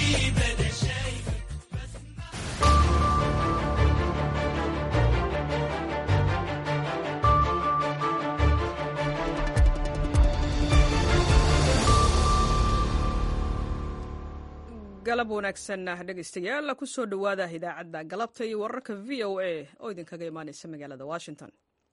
galab wanaagsan dhegaystayaal kusoo dhowaada idaacadda galabta iyo wararka v o a oo idinkaga imaanaysa magaalada washington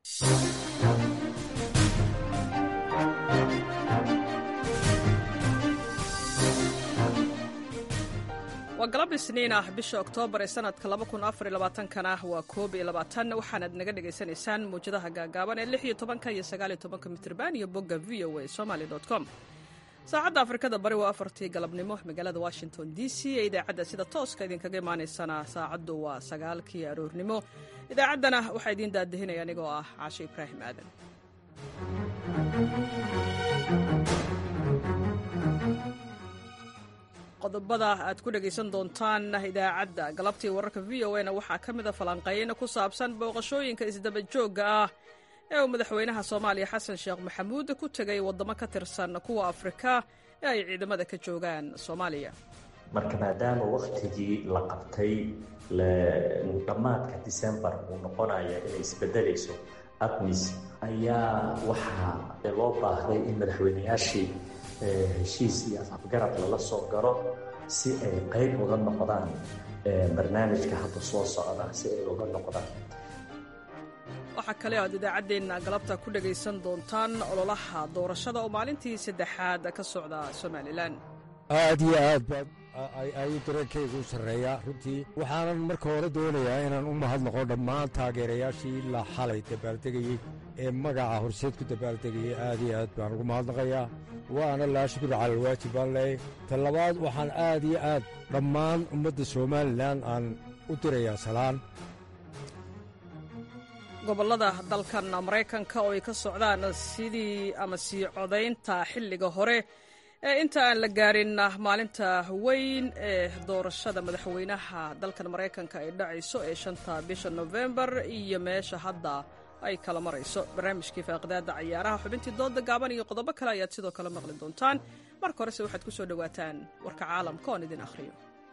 waa galab isniin ah bisha oktoobar ee sanadka kana waa koob iyo labaatan waxaanaad naga dhagaysanaysaan muwjadaha gaagaaban ee lix iyo tobanka iyo sagaaliyo tobanka mitrban iyo bogga v o a somaly com saacadda afrikada bari waa afartii galabnimo magaalada washington d c ee idaacadda sida tooska idinkaga imaanaysana saacaddu waa sagaalkii aroornimo idaacaddana waxaa idiin daadahinaya anigoo ah caashe ibraahim aadan qodobada aad ku dhegaysan doontaan idaacadda galabtii wararka v o na waxaa ka mida falanqayn ku saabsan booqashooyinka isdaba joogga ah ee uu madaxweynaha soomaaliya xasan sheekh maxamuud ku tegay waddamo ka tirsan kuwa afrika ee ay ciidamada ka joogaan soomaaliya marka maadaama wakhtigii la qabtay dhammaadka disembar uu noqonaya inay isbedelayso admis ayaa waxaa loo baahday in madaxweynayaashii heshiis iyo afafgarad lala soo galo si ay qayb uga noqdaan barnaamijka hadda soo socda si ay uga noqdaan waxaa kale aad idaacaddeenna galabta ku dhegaysan doontaan ololaha doorashada oo maalintii saddexaad ka socda somalilan aad iyo aad baad ayuu dareenkaygu u sarreeyaa runtii waxaanan marka hore doonayaa inaan u mahadnaqo dhammaan taageerayaashii la xalay dabaaldegayey ee magaca horseed ku dabaaldegayay aad iyo aad baan ugu mahadnaqayaa waana laa shukri cala alwaajib baan leeyahy ta labaad waxaan aad iyo aad dhammaan ummadda somalilan aan u dirayaa salaan gobollada dalkan maraykanka oo ay ka socdaan sidii ama sii codaynta xilliga hore ee inta aan la gaarin maalinta weyn ee doorashada madaxweynaha dalkan maraykanka ay dhacayso ee shanta bisha nofembar iyo meesha hadda ay kala marayso barnaamijkii faaqidaada cayaaraha xubintii dooda gaaban iyo qodobo kale ayaad sidoo kale maqli doontaan marka horese waxaad ku soo dhowaataan warka caalamka oon idin akhriyo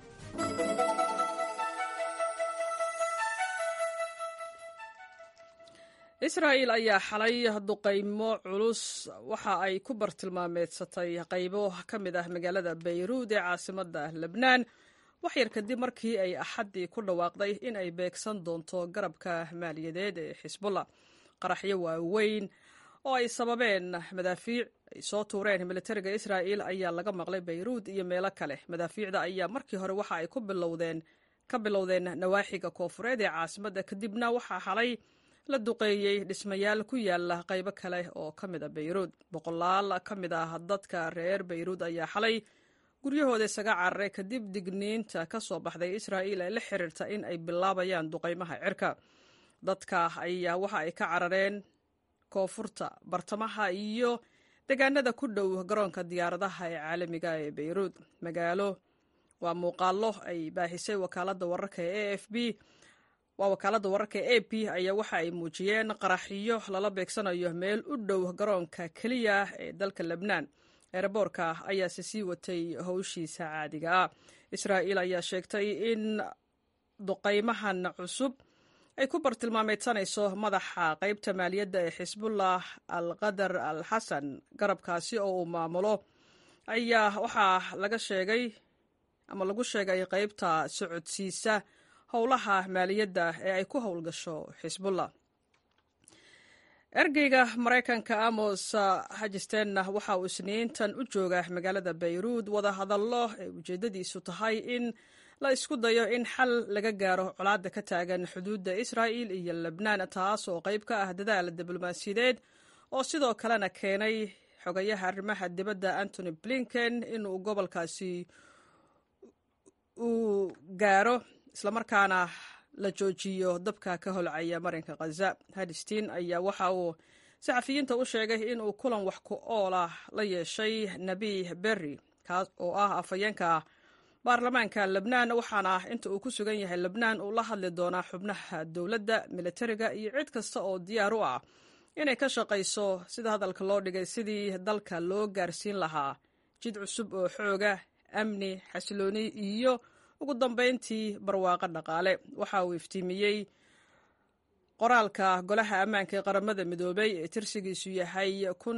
israa'il ayaa xalay duqaymo culus waxa ay ku bartilmaameedsatay qaybo ka mid ah magaalada bayruud ee caasimadda lebnaan waxyar kadib markii ay axaddii ku dhawaaqday in ay beegsan doonto garabka maaliyadeed ee xisbullah qaraxyo waaweyn oo ay sababeen madaafiic ay soo tuureen militariga israa'il ayaa laga maqlay bayruud iyo meelo kale madaafiicda ayaa markii hore waxa ay ku bilowdeen ka bilowdeen nawaaxiga koofureed ee caasimadda kadibna waxaa xalay la duqeeyey dhismayaal ku yaala qaybo kale oo ka mid a bayruud boqolaal ka mid ah dadka reer bayruud ayaa xalay guryahooda isaga cararay kadib digniinta ka soo baxday israa'iil ee la xiriirta in ay bilaabayaan duqaymaha cirka dadka ayaa waxa ay ka carareen koonfurta bartamaha iyo deegaanada ku dhow garoonka diyaaradaha ee caalamiga ee bayruud magaalo waa muuqaallo ay baahisay wakaaladda wararka ee a f b waa wakaaladda wararka e a p ayaa waxa ay muujiyeen qaraxiyo lala beegsanayo meel u dhow garoonka keliya ee dalka lebnaan eeraboorka ayaase sii watay howshiisa caadiga ah israa'iil ayaa sheegtay in duqaymahan cusub ay ku bartilmaameedsanayso madaxa qaybta maaliyadda ee xisbullah al qadar al xasan garabkaasi oo uu maamulo ayaa waxaa laga sheegay ama lagu sheegay qaybta socodsiisa howlaha maaliyadda ee ay ku howlgasho xisbullah ergeyga maraykanka amos hajistenna waxa uu isniintan u jooga magaalada bayruud wada hadallo ee ujeeddadiisu tahay in la isku dayo in xal laga gaaro colaadda ka taagan xuduudda israa'il iyo lebnaan taas oo qayb ka ah dadaal diblomaasiyadeed oo sidoo kalena keenay xogayaha arrimaha dibadda antony blinken inuu gobolkaasi uu gaaro islamarkaana la joojiyo dabka ka holcaya marinka khaza hadistiin ayaa waxa uu saxafiyiinta u sheegay inuu kulan wax ku ool ah la yeeshay nabi berri kaas oo ah afhayeenka baarlamaanka lebnaan waxaana inta uu ku sugan yahay lebnaan uu la hadli doonaa xubnaha dowladda militariga iyo cid kasta oo diyaar u ah inay ka shaqayso sida hadalka loo dhigay sidii dalka loo gaarsiin lahaa jid cusub oo xooga amni xasilooni iyo ugu dambeyntii barwaaqo dhaqaale waxa uu iftiimiyey qoraalka golaha ammaanka ee qaramada midoobay ee tirsigiisu yahay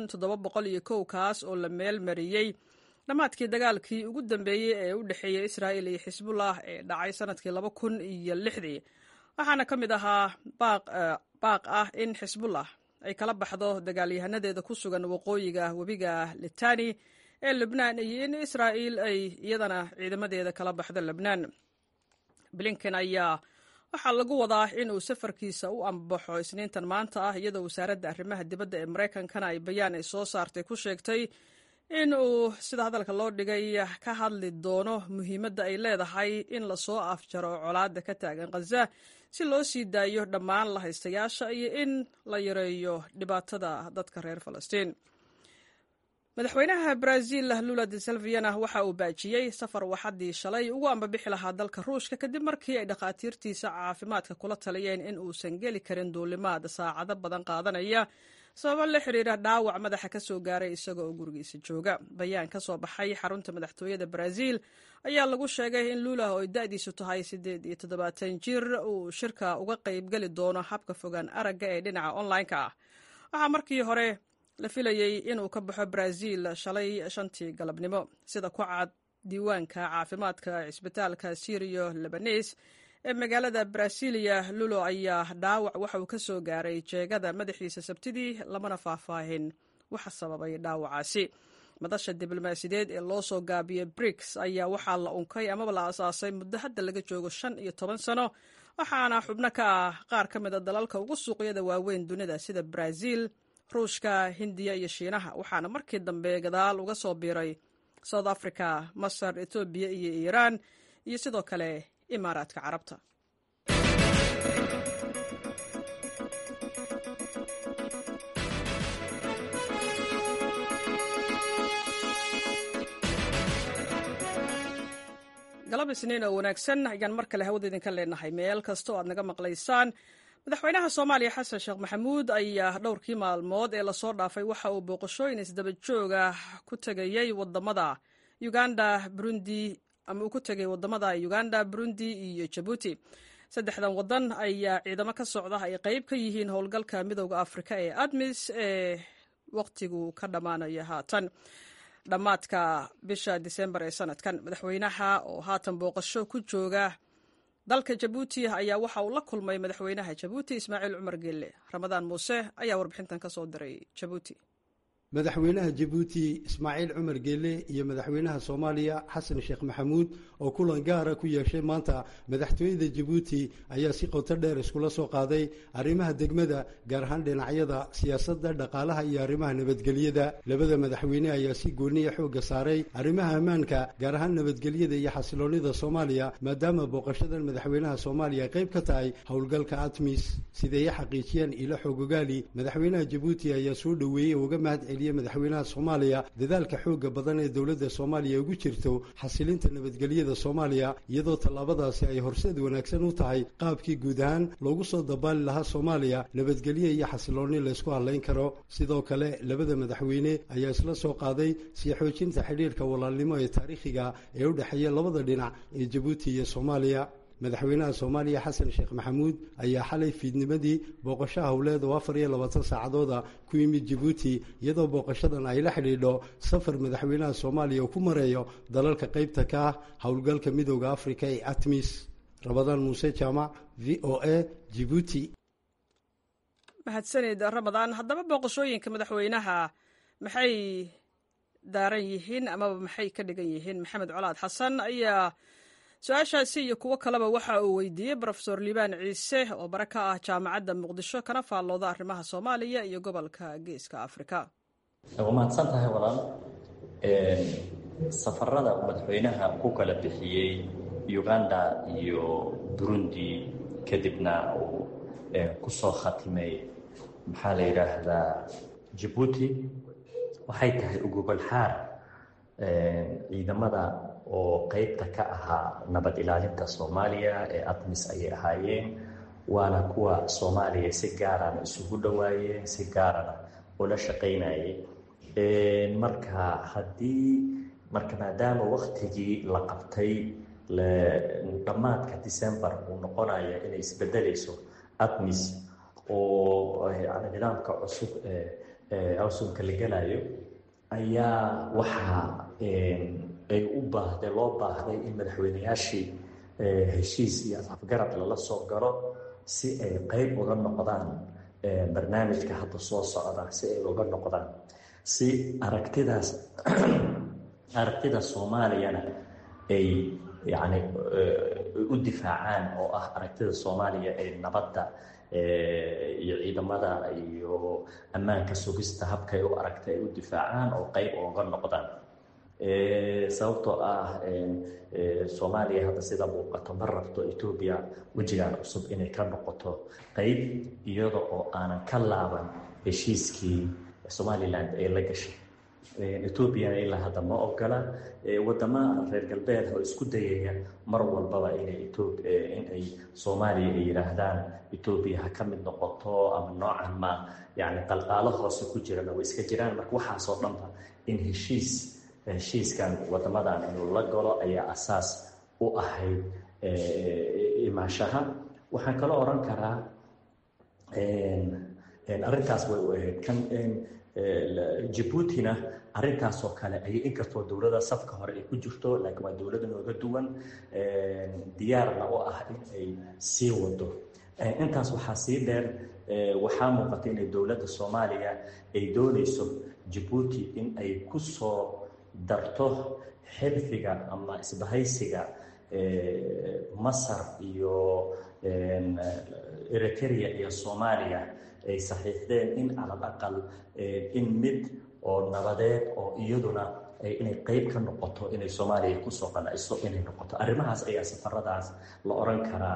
kaas oo la meel mariyey dhammaadkii dagaalkii ugu dambeeyey ee u dhexeeyey israa'il iyo xisbullah ee dhacay sanadkii iyo lixdii waxaana ka mid ahaa baaq ah in xisbullah ay kala baxdo dagaalyahanadeeda ku sugan waqooyiga webiga litani ee lebnaan iyo in israa'iil ay iyadana ciidamadeeda kala baxdo lebnaan blinken ayaa waxaa lagu wadaa inuu safarkiisa u ambaxo isniintan maanta ah iyadoo wasaaradda arrimaha dibadda ee maraykankana ay bayaan ay soo saartay ku sheegtay in uu sida hadalka loo dhigay ka hadli doono muhiimadda ay leedahay in lasoo afjaro colaadda ka taagan khaza si loo sii daayo dhammaan la haystayaasha iyo in la yareeyo dhibaatada dadka reer falastiin madaxweynaha brazil lula de salviana waxa uu baajiyey safar waxadii shalay ugu ambabixi lahaa dalka ruushka kadib markii ay dhakhaatiirtiisa caafimaadka kula taliyeen in uusan geli karin duulimaad saacado badan qaadanaya sababo la xiriira dhaawac madaxa ka soo gaaray isaga oo gurigiisa jooga bayaan ka soo baxay xarunta madaxtooyada brazil ayaa lagu sheegay in lula oo ay da-diisu tahay siddeed iyo toddobaatan jir uu shirka uga qayb geli doono habka fogaan aragga ee dhinaca online-ka ah waxaa markii hore la filayey inuu ka baxo brazil shalay shantii galabnimo sida ku cad diiwaanka caafimaadka cisbitaalka sirio lebanes ee magaalada brasilia lulo ayaa dhaawac waxa uu ka soo gaaray jeegada madaxiisa sabtidii lamana faahfaahin waxa sababay dhaawacaasi madasha diblomaasiyadeed ee loo soo gaabiyey briks ayaa waxaa la unkay amaba la asaasay muddo hadda laga joogo shan iyo toban sano waxaana xubno ka ah qaar ka mid a dalalka ugu suuqyada waaweyn dunida sida brazil ruushka hindiya iyo shiinaha waxaana markii dambe gadaal uga soo biiray south africa masar etoobiya iyo iiraan iyo sidoo kale imaaraadka carabta galab isniin oo wanaagsan ayaan mar kale hawada idinka leenahay meel kasta oo aad naga maqlaysaan madaxweynaha soomaaliya xasan sheekh maxamuud ayaa dhowrkii maalmood ee lasoo dhaafay waxa uu booqashooyin isdaba jooga ku tegayey wadamada uganda burundi ama uu ku tegay wadamada uganda burundi iyo jabuuti saddexdan wadan ayaa ciidamo ka socda ay qeyb ka yihiin howlgalka midooda afrika ee admis ee waqtigu ka dhammaanaya haatan dhammaadka bisha disembar ee sanadkan madaxweynaha oo haatan booqasho ku jooga dalka jabuuti ayaa waxa uu la kulmay madaxweynaha jabuuti ismaaciil cumar geelle ramadaan muuse ayaa warbixintan ka soo diray jabuuti madaxweynaha jabuuti ismaaciil cumar geelle iyo madaxweynaha soomaaliya xasan sheekh maxamuud oo kulan gaara ku yeeshay maanta madaxtooyada jabuuti ayaa si qoto dheer iskula soo qaaday arrimaha degmada gaar ahaan dhinacyada siyaasadda dhaqaalaha iyo arrimaha nabadgelyada labada madaxweyne ayaa si gooniya xoogga saaray arrimaha ammaanka gaar ahaan nabadgelyada iyo xasiloonnida soomaaliya maadaama booqashadan madaxweynaha soomaaliya qayb ka tahay howlgalka atmis siday xaqiijiyeen ilo xoogogaali madaxweynaha jabuuti ayaa soo dhoweeyey oo uga mahad celiyey madaxweynaha soomaaliya dadaalka xooga badan ee dowladda soomaaliya ugu jirto xasilinta nabadgelyada soomaaliya iyadoo tallaabadaasi ay horseed wanaagsan u tahay qaabkii guud ahaan loogu soo dabaali lahaa soomaaliya nabadgelyo iyo xasiloonni laysku hadlayn karo sidoo kale labada madaxweyne ayaa isla soo qaaday sii xoojinta xidhiirka walaalnimo ee taariikhiga ee u dhexeeya labada dhinac ee jabuuti iyo soomaaliya madaxweynaha soomaaliya xasan sheekh maxamuud ayaa xalay fiidnimadii booqasho howleed oo afar iyo labaatan saacadooda ku yimid jabuuti iyadoo booqashadan ay la xidhiidho safar madaxweynaha soomaaliya uu ku mareeyo dalalka qaybta ka ah howlgalka midooda afrika ee atmis rabadaan muuse jaamac v o a jibuuti mahadsanid ramadaan haddaba booqashooyinka madaxweynaha maxay daaran yihiin amaba maxay ka dhigan yihiin maxamed colaad xasan ayaa su-aashaasi iyo kuwo kaleba waxa uu weydiiyey rofesor liibaan ciise oo bare ka ah jaamacadda muqdisho kana faallooda arrimaha soomaaliya iyo gobolka geeska afrika waa mahadsan tahay walaal safarada uu madaxweynaha ku kala bixiyey uganda iyo burundi kadibna uu ku soo khatimay maxaa la yidhaahdaa jabuuti waxay tahay ugubal-xaar ciidamada oo qeybta ka ahaa nabad ilaalinta soomaaliya ee admis ayay ahaayeen waana kuwa soomaaliya si gaarana isugu dhowaayeen si gaarana ula shaqaynayay marka haddii marka maadaama waktigii la qabtay dhammaadka december uu noqonaya inay isbedelayso admis oo yani nidaamka cusub cusubka la gelayo ayaa waxaa ay u baahday loo baahday in madaxweyneyaashii heshiis iyo afgarad lala soo galo si ay qeyb uga noqdaan barnaamijka hadda soo socda si ay uga noqdaan si aragtidaas aragtida soomaaliyana ay yani u difaacaan oo ah aragtida soomaaliya ee nabadda iyo ciidamada iyo ammaanka sugista habkay u aragta ay u difaacaan oo qeyb uga noqdaan sababtoo ah soomaaliya hadda sida muuqato ma rabto etoobiya wejigaan cusub inay ka noqoto qeyb iyada oo aanan ka laaban heshiiskii somalilan ay la gashay etoobiyana ilaa hadda ma ogola wadama reer galbeed oo isku dayaya mar walbaba inay inay soomaaliya ay yidhaahdaan etoobiya ha ka mid noqoto ama noocan ma yani qalqaalo hoose ku jirana way iska jiraan marka waxaasoo dhanba in heshiis heshiiskan wadamadan inuu la galo ayaa asaas u ahayd imaashaha waxaan kaloo oran karaa arrintaas way u ahayd kan jabuutina arrintaasoo kale ayay inkastoo dowlada safka hore ay ku jirto laakiin waa dowlada nooga duwan diyaarna u ah in ay sii wado intaas waxaa sii dheer waxaa muuqata inay dowladda soomaaliya ay doonayso jabuuti in ay ku soo darto xilfiga ama isbahaysiga masar iyo eritrea iyo soomaaliya ay saxiixdeen in calal aqal in mid oo nabadeed oo iyaduna inay qeyb ka noqoto inay soomaaliya kusoo qanacso inay noqoto arrimahaas ayaa safaradaas la oran karaa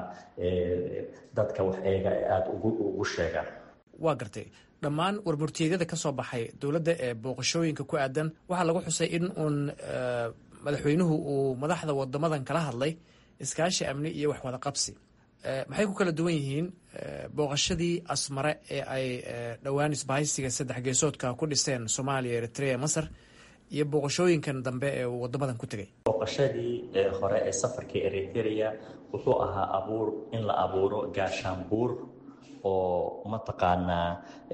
dadka wax eega ee aada ugu sheegaan waa gartay dhammaan warmurtiyeedyada ka soo baxay dowladda ee booqashooyinka ku aadan waxaa lagu xusay in uun madaxweynuhu uu madaxda wadamadan kala hadlay iskaashi amni iyo wax wada qabsi maxay ku kala duwan yihiin booqashadii asmare ee ay dhowaan isbahaysiga saddex geesoodka ku dhiseen soomaaliya eritrea masar iyo booqashooyinkan dambe ee uu wadamadan ku tegay booqashadii hore ee safarkii eritrea wuxuu ahaa abuur in la abuuro gaashaanbuur oo mataqaanaa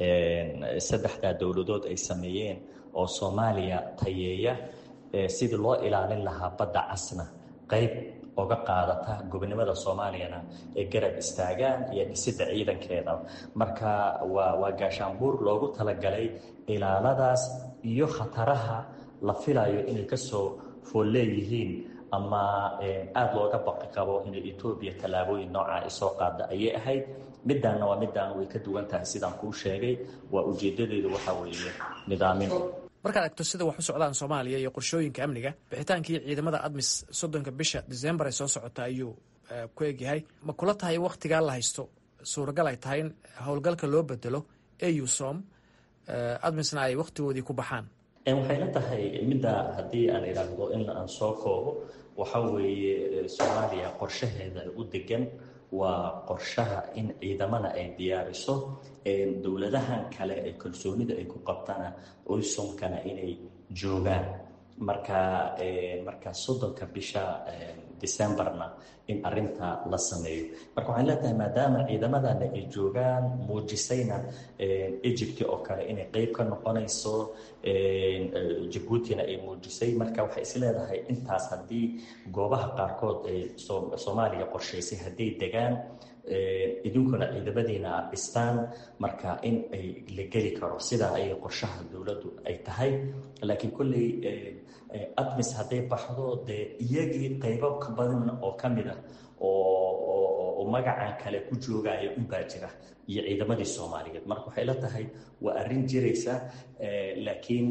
saddexdaa dowladood ay sameeyeen oo soomaaliya tayeeya sidii loo ilaalin lahaa badda casna qeyb oga qaadata gobonimada soomaaliyana ee garab istaagaan iyo dhisidda ciidankeeda marka waa waa gaashaanbuur loogu talagalay ilaaladaas iyo khataraha la filayo inay kasoo fool leeyihiin ama aada looga baqi qabo inay etoobiya tallaabooyin noocaa ay soo qaada ayay ahayd midaanna waa midaan way ka duwan tahay sidaan kuu sheegay waa ujeedadeedu waxaa weeye nidaamin markaad egto sida wax u socdaan soomaaliya iyo qorshooyinka amniga bixitaankii ciidamada admis soddonka bisha decembar ee soo socota ayuu ku egyahay ma kula tahay wakhtigaa la haysto suuragal ay tahay in howlgalka loo bedelo eusom admisna ay wakhtigoodii ku baxaan waxay la tahay midda haddii aan idhaahdo in aan soo koobo waxa weeye soomaaliya qorshaheeda u degan waa qorshaha in ciidamana ay diyaariso dowladahan kale ee kalsoonida ay ku qabtana oysomkana inay joogaan marka marka soddonka bisha decemberna in arinta la sameeyo marka waxay leetahay maadaama ciidamadana ay joogaan muujisayna egypt oo kale inay qeyb ka noqonayso jabuutina ay muujisay marka waxay is leedahay intaas haddii goobaha qaarkood ay soomaaliya qorshaysay hadday degaan idinkuna ciidamadiina aad dhistaan marka in ay la geli karo sidaa ayay qorshaha dowladdu ay tahay laakiin kolley admis hadday baxdo dee iyagii qaybo ka badan oo ka mid ah oo magacan kale ku joogaya unbaa jira iyo ciidamadii soomaaliyeed marka waxay la tahay waa arrin jiraysa laakiin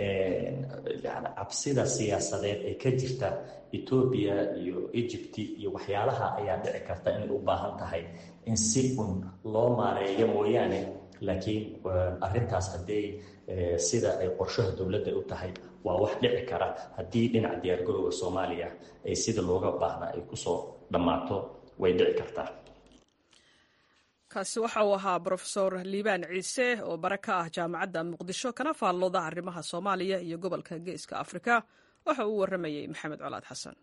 cabsida siyaasadeed ee ka jirta etoobiya iyo egypt iyo waxyaalaha ayaa dhici karta inay u baahan tahay in si un loo maareeyo mooyaane laakiin arintaas hadday sida ay qorshaha dowladda u tahay waa wax dhici kara haddii dhinaca diyaargarowga soomaaliya ay sida looga baahna ay kusoo dhammaato way dhici kartaa kaasi waxa uu ahaa brofesor liibaan ciise oo bare ka ah jaamacadda muqdisho kana faallooda arrimaha soomaaliya iyo gobolka geeska afrika waxa uu warramayey maxamed colaad xasan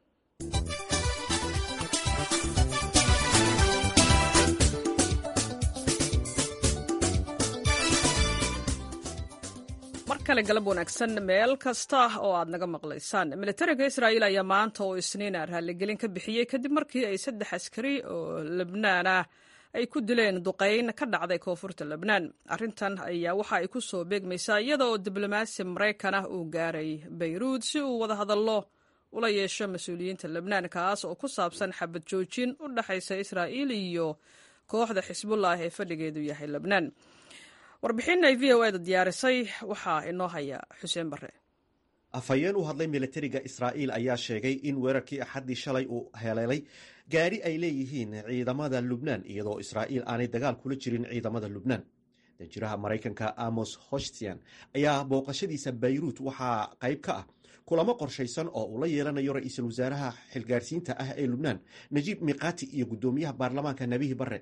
mar kale galab wanaagsan meel kasta oo aad naga maqlaysaan militariga israa'iil ayaa maanta oo isniina raalligelin ka bixiyey kadib markii ay saddex askari oo lebnaan ah ay ku dileen duqayn ka dhacday koonfurta lebnaan arrintan ayaa waxa ay ku soo beegmaysaa iyada oo diblomaasi maraykan ah uu gaaray bayruud si uu wada hadallo ula yeesho mas-uuliyiinta lebnaan kaas oo ku saabsan xabad joojin u dhexaysa israa'iil iyo kooxda xisbullah ee fadhigeedu yahay lebnaan warbixin ay v o eda diyaarisay waxaa inoo haya xuseen barre afhayeen u hadlay militariga israa'iil ayaa sheegay in weerarkii axaddii shalay uu heleelay gaari ay leeyihiin ciidamada lubnaan iyadoo israa'iil aanay dagaal kula jirin ciidamada lubnaan danjiraha maraykanka amos hoshtian ayaa booqashadiisa bayruut waxaa qayb ka ah kulamo qorshaysan oo uu la yeelanayo ra-iisul wasaaraha xilgaarsiinta ah ee lubnaan najiib miqati iyo guddoomiyaha baarlamaanka nebihi barre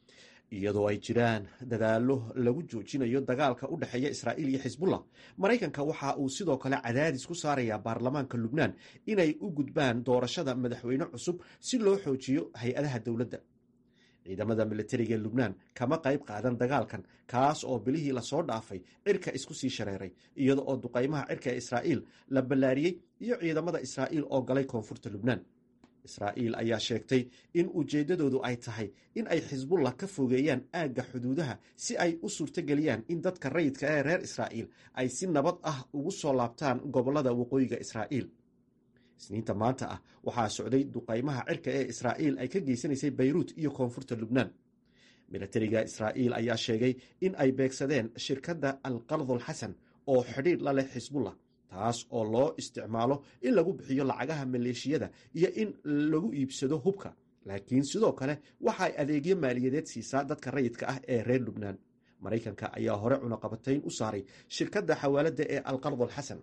iyadoo ay jiraan dadaallo lagu joojinayo dagaalka u dhexeeya israa'iil iyo xisbullah maraykanka waxa uu sidoo kale cadaadis ku saarayaa baarlamaanka lubnaan inay u gudbaan doorashada madaxweyne cusub si loo xoojiyo hay-adaha dowladda ciidamada militariga lubnaan kama qayb qaadan dagaalkan kaas oo bilihii lasoo dhaafay cirka isku sii shareeray iyada oo duqaymaha cirka ee israa'iil la ballaariyey iyo ciidamada israa'iil oo galay koonfurta lubnaan israa'iil ayaa sheegtay in ujeeddadoodu ay tahay in ay xisbullah ka fogeeyaan aagga xuduudaha si ay u suurtogeliyaan in dadka rayidka ee reer israa'iil ay si nabad ah ugu soo laabtaan gobollada waqooyiga israa'iil isniinta maanta ah waxaa socday duqaymaha cirka ee israa'iil ay ka geysanaysay bayruut iyo koonfurta lubnaan militariga israa'iil ayaa sheegay in ay beegsadeen shirkadda alqardul xasan oo xidhiidh la leh xisbullah taas oo loo isticmaalo in lagu bixiyo lacagaha maleeshiyada iyo in lagu iibsado hubka laakiin sidoo kale waxaay adeegyo maaliyadeed siisaa dadka rayidka ah ee reer lubnaan maraykanka ayaa hore cunaqabatayn u saaray shirkadda xawaaladda ee alqardul xasan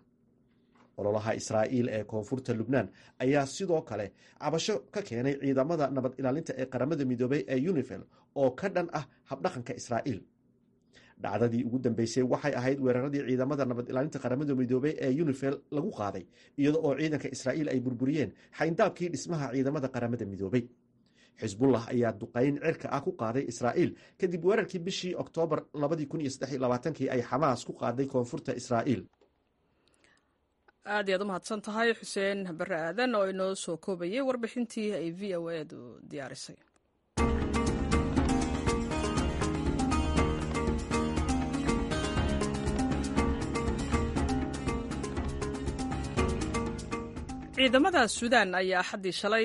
ololaha israa'iil ee koonfurta lubnaan ayaa sidoo kale cabasho ka keenay ciidamada nabad ilaalinta ee qaramada midoobay ee unifel oo ka dhan ah habdhaqanka israa'iil dhacdadii ugu dambeysay waxay ahayd weeraradii ciidamada nabad ilaalinta qaramada midoobey ee unifel lagu qaaday iyada oo ciidanka israa'iil ay burburiyeen xayndaabkii dhismaha ciidamada qaramada midoobey xisbullah ayaa duqayn cirka ah ku qaaday israa'iil kadib weerarkii bishii oktoobar kii ay xamaas ku qaaday koonfurta israa'iil aad iyaad u mahadsan tahay xuseen barre aadan oo inoo soo koobayay warbixintii ay v o edu diyaarisay ciidamada suudaan ayaa axaddii shalay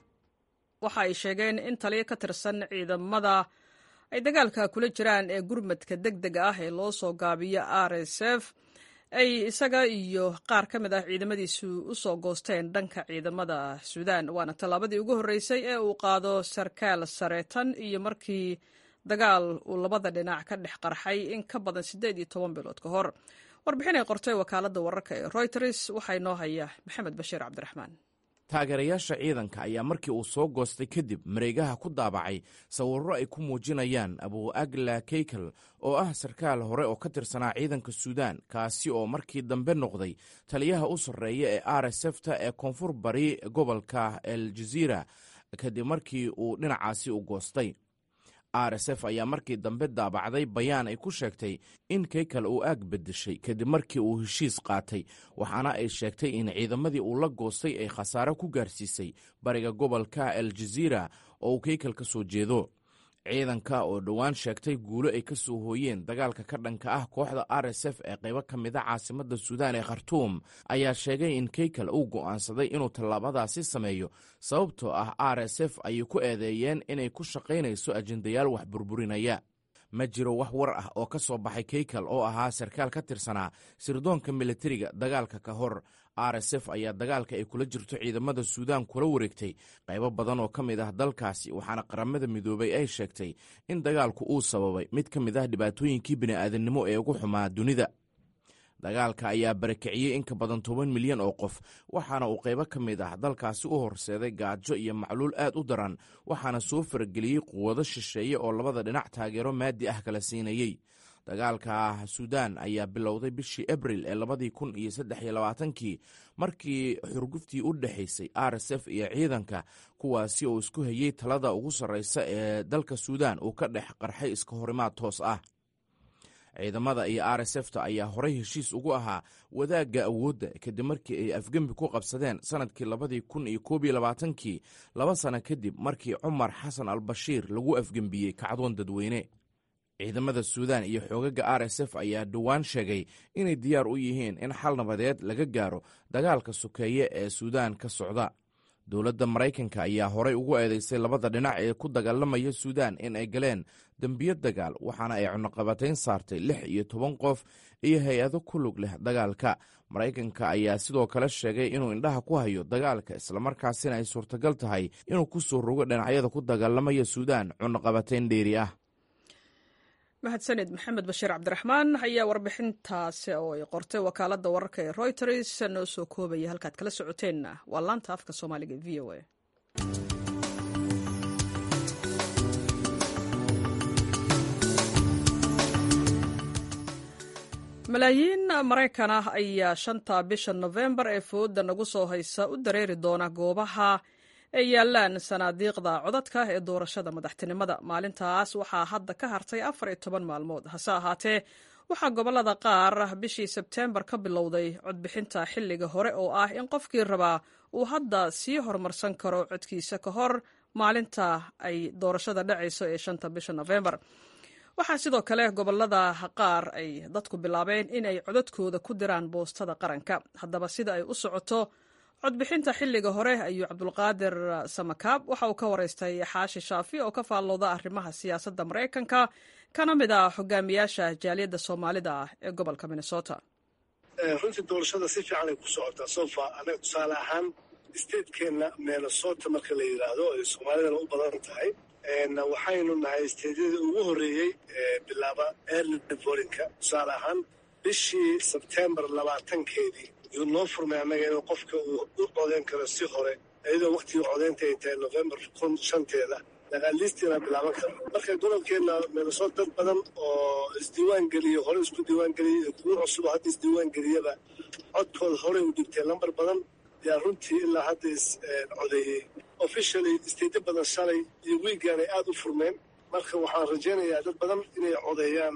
waxa ay sheegeen in taliyo ka tirsan ciidamada ay dagaalka kula jiraan ee gurmadka deg dega ah ee loo soo gaabiyo r s f ay isaga iyo qaar ka mid ah ciidamadiisu u soo goosteen dhanka ciidamada suudaan waana tallaabadii ugu horreysay ee uu qaado sarkaal sare tan iyo markii dagaal uu labada dhinac ka dhex qarxay in ka badan siddeed iyo toban bilood ka hor warbixin ay qortay wakaaladda wararka ee royters waxaa inoo haya maxamed bashiir cabdiraxmaan taageerayaasha ciidanka ayaa markii uu soo goostay kadib mareegaha ku daabacay sawirro ay ku muujinayaan abu agla keykel oo ah sarkaal hore oo ka tirsanaa ciidanka suudaan kaasi oo markii dambe noqday taliyaha u sarreeya ee r s fta ee koonfur bari gobolka el jaziira kadib markii uu dhinacaasi u goostay r s f ayaa markii dambe daabacday bayaan ay ku sheegtay in keykel uu aag beddeshay kadib markii uu heshiis qaatay waxaana ay sheegtay in ciidamadii uu la goostay ay khasaare ku gaarsiisay bariga gobolka el jaziira oo uu keykel ka soo jeedo ciidanka oo dhowaan sheegtay guulo ay ka soo hooyeen dagaalka ka dhanka ah kooxda r s f ee qaybo ka mida caasimadda suudaan ee khartuum ayaa sheegay in keykel uu go'aansaday inuu tallaabadaasi sameeyo sababtoo ah r s f ayay ku eedeeyeen inay ku shaqaynayso ajendayaal wax burburinaya ma jiro wax war ah oo ka soo baxay keykel oo ahaa sarkaal ka tirsanaa sirdoonka militariga dagaalka ka hor r s f ayaa dagaalka ay kula jirto ciidamada suudaan kula wareegtay qaybo badan oo ka mid ah dalkaasi waxaana qaramada midoobay ay sheegtay in dagaalku uu sababay mid ka mid ah dhibaatooyinkii bini'aadannimo ee ugu xumaa dunida dagaalka ayaa barakiciyey in ka badan toban milyan oo qof waxaana uu qaybo ka mid ah dalkaasi u horseeday gaajo iyo macluul aad u daran waxaana soo farageliyey quwado shisheeye oo labada dhinac taageero maadi ah kala siinayey dagaalka suudaan ayaa bilowday bishii abril ee labadii kun iyo saddex iyo labaatankii markii xurguftii u dhexaysay r s f iyo ciidanka kuwaasi oo isku hayey talada ugu sarreysa ee dalka suudaan uu ka dhex qarxay iska horimaad toos ah ciidamada iyo r s f ta ayaa horey heshiis ugu ahaa wadaagga awoodda kadib markii ay afgembi ku qabsadeen sanadkii labadii kun iyo koob iyo labaatankii laba sano kadib markii cumar xasan al bashiir lagu afgembiyey kacdoon dadweyne ciidamada suudaan iyo xoogaga r s f ayaa dhowaan sheegay inay diyaar u yihiin in xal nabadeed laga gaaro dagaalka sokeeye ee suudaan ka socda dowladda maraykanka ayaa horey ugu eedeysay labada dhinac ee ku dagaalamaya suudaan in ay galeen dembiyo dagaal waxaana ay cunuqabatayn saartay lix iyo toban qof iyo hay-ado ku lug leh dagaalka maraykanka ayaa sidoo kale sheegay inuu indhaha ku hayo dagaalka islamarkaasina ay suurtagal tahay inuu ku soo rogo dhinacyada ku dagaalamaya suudaan cunuqabatayn dheeri ah mahadsanid maxamed bashiir cabdiraxmaan ayaa warbixintaasi oo ay qortay wakaaladda wararka ee royters noo soo koobaya halkaad kala socoteenna waa laanta afka soomaaliga e v o a malaayiin maraykan ah ayaa shanta bisha nofembar ee fooda nagu soo haysa u dareeri doona goobaha ay yaalaan sanaadiiqda codadka ee doorashada madaxtinimada maalintaas waxaa hadda ka hartay afar iyo toban maalmood hase ahaatee waxaa gobolada qaar bishii sebteembar ka bilowday codbixinta xilliga hore oo ah in qofkii rabaa uu hadda sii horumarsan karo codkiisa ka hor maalinta ay doorashada dhacayso ee shanta bisha nofembar waxaa sidoo kale gobolada qaar ay dadku bilaabeen in ay codadkooda ku diraan boostada qaranka haddaba sida ay u socoto codbixinta xilliga hore ayuu cabdulqaadir samakaab waxa uu ka waraystay xaashi shaafi oo ka faallooda arrimaha siyaasadda maraykanka kana mid ah hogaamiyaasha jaaliyadda soomaalida ah ee gobolka minnesota runtii doorashada si fiican ay ku socotaa sofa anaga tusaale ahaan statekeenna minnesota marka la yidhaahdo ay soomaalidana u badan tahay waxaynu nahay steedyadii ugu horreeyey bilaaba early vorinka tusaale ahaan bishii sebtembar labaatankeedii yuu noo furmay annaga inuu qofka uu u codeyn karo si hore iyadoo waktigii codeynta ay tahay novembar kun shanteeda dagaaliistiina bilaaban karo marka gobolkeenna minnesota dad badan oo isdiiwaan geliyo hore isku diiwaan geliyay iyo kuwo cusub oo hadda isdiiwaan geliyaba codkooda horey u dhibtay lambar badan yaa runtii ilaa hadda is codeeyey officially isteedyo badan shalay iyo wiigaan ay aada u furmeen marka waxaan rajaynayaa dad badan inay codeeyaan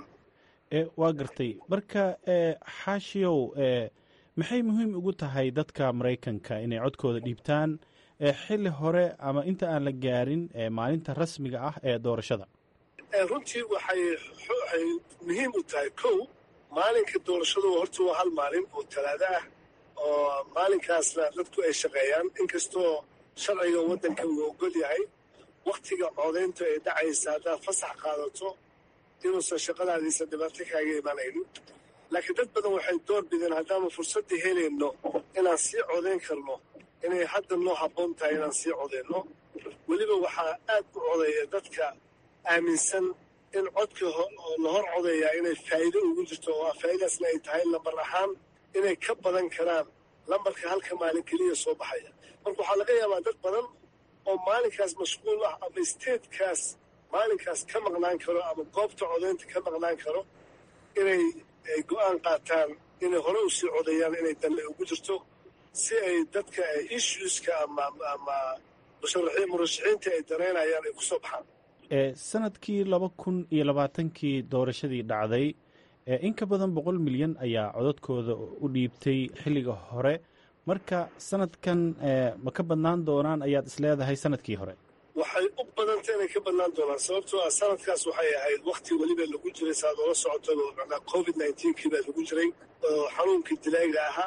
waa gartay marka xaashiyow maxay muhiim ugu tahay dadka maraykanka inay codkooda dhiibtaan xilli hore ama inta aan la gaarin maalinta rasmiga ah ee doorashada runtii waxay waxay muhiim u tahay kow maalinka doorashadu horta waa hal maalin oo talaado ah oo maalinkaasna dadku ay shaqeeyaan inkastoo sharciga waddanka uu ogol yahay wakhtiga codayntu ay dhacaysa haddaad fasax qaadato inuusan shaqadaadiisa dhibaato kaaga imanaynin laakiin dad badan waxay door bideen haddaanu fursadda helayno inaan sii codayn karno inay hadda noo habboon tahay inaan sii codayno weliba waxaa aad u codeeya dadka aaminsan in codka la hor codeeyaa inay faa'iido ugu jirto oo ah faa'iidaasna ay tahay lambar ahaan inay ka badan karaan lambarka halka maalin keliya soo baxaya marka waxaa laga yaabaa dad badan oo maalinkaas mashquul ah ama isteedkaas maalinkaas ka maqnaan karo ama goobta codaynta ka maqnaan karo inay ay go-aan qaataan inay hore u sii codeeyaan inay danle ugu jirto si ay dadka issueska ama ama murashaxiinta ay danaynayaan ay ku soo baxaan sanadkii laba kun iyo labaatankii doorashadii dhacday in ka badan boqol milyan ayaa codadkooda u dhiibtay xilliga hore marka sanadkan ma ka badnaan doonaan ayaad isleedahay sanadkii hore waxay u badantay inay ka badnaan doonaan sababtoo ah sanadkaas waxay ahayd wakti weliba lagu jiray saaad oola socoto macnaa covid nineteen-kii baa lagu jiray oo xanuunkii dilaaga ahaa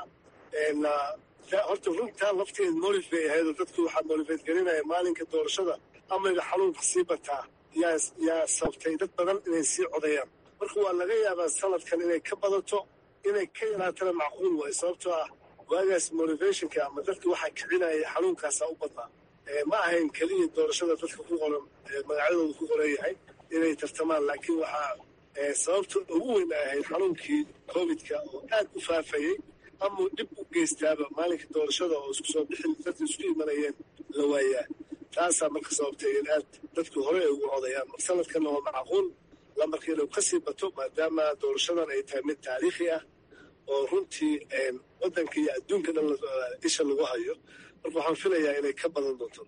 horta runtaan lafteed molif bay ahayd oo dadku waxaa molifeed gelinaya maalinka doorashada amayga xanuunka sii bataa yaa yaa sababtay dad badan inay sii codayaan marka waa laga yaabaa sanadkan inay ka badato inay ka yaraatana macquul waayo sababtoo ah waagaas motivationka ama dadka waxaa kicinaya xanuunkaasaa u badnaa ma ahayn keliya doorashada dadka ku qoran magacyadooda ku qoran yahay inay tartamaan laakiin waxaa sababta ugu weyn ay ahayd xanuunkii covidka oo aad u faafayey ama dhib u geystaaba maalinka doorashada oo isku soo bixin dadka isku imanayeen la waayaa taasaa marka sababtay in aad dadku hore ay ugu codayaan mar sanadkanna waa macquul lambarka inuu kasii bato maadaama doorashadan ay tahay mid taariikhi ah oo runtii waddanka iyo adduunka dhan isha lagu hayo marka waxaan filayaa inay ka badan doonto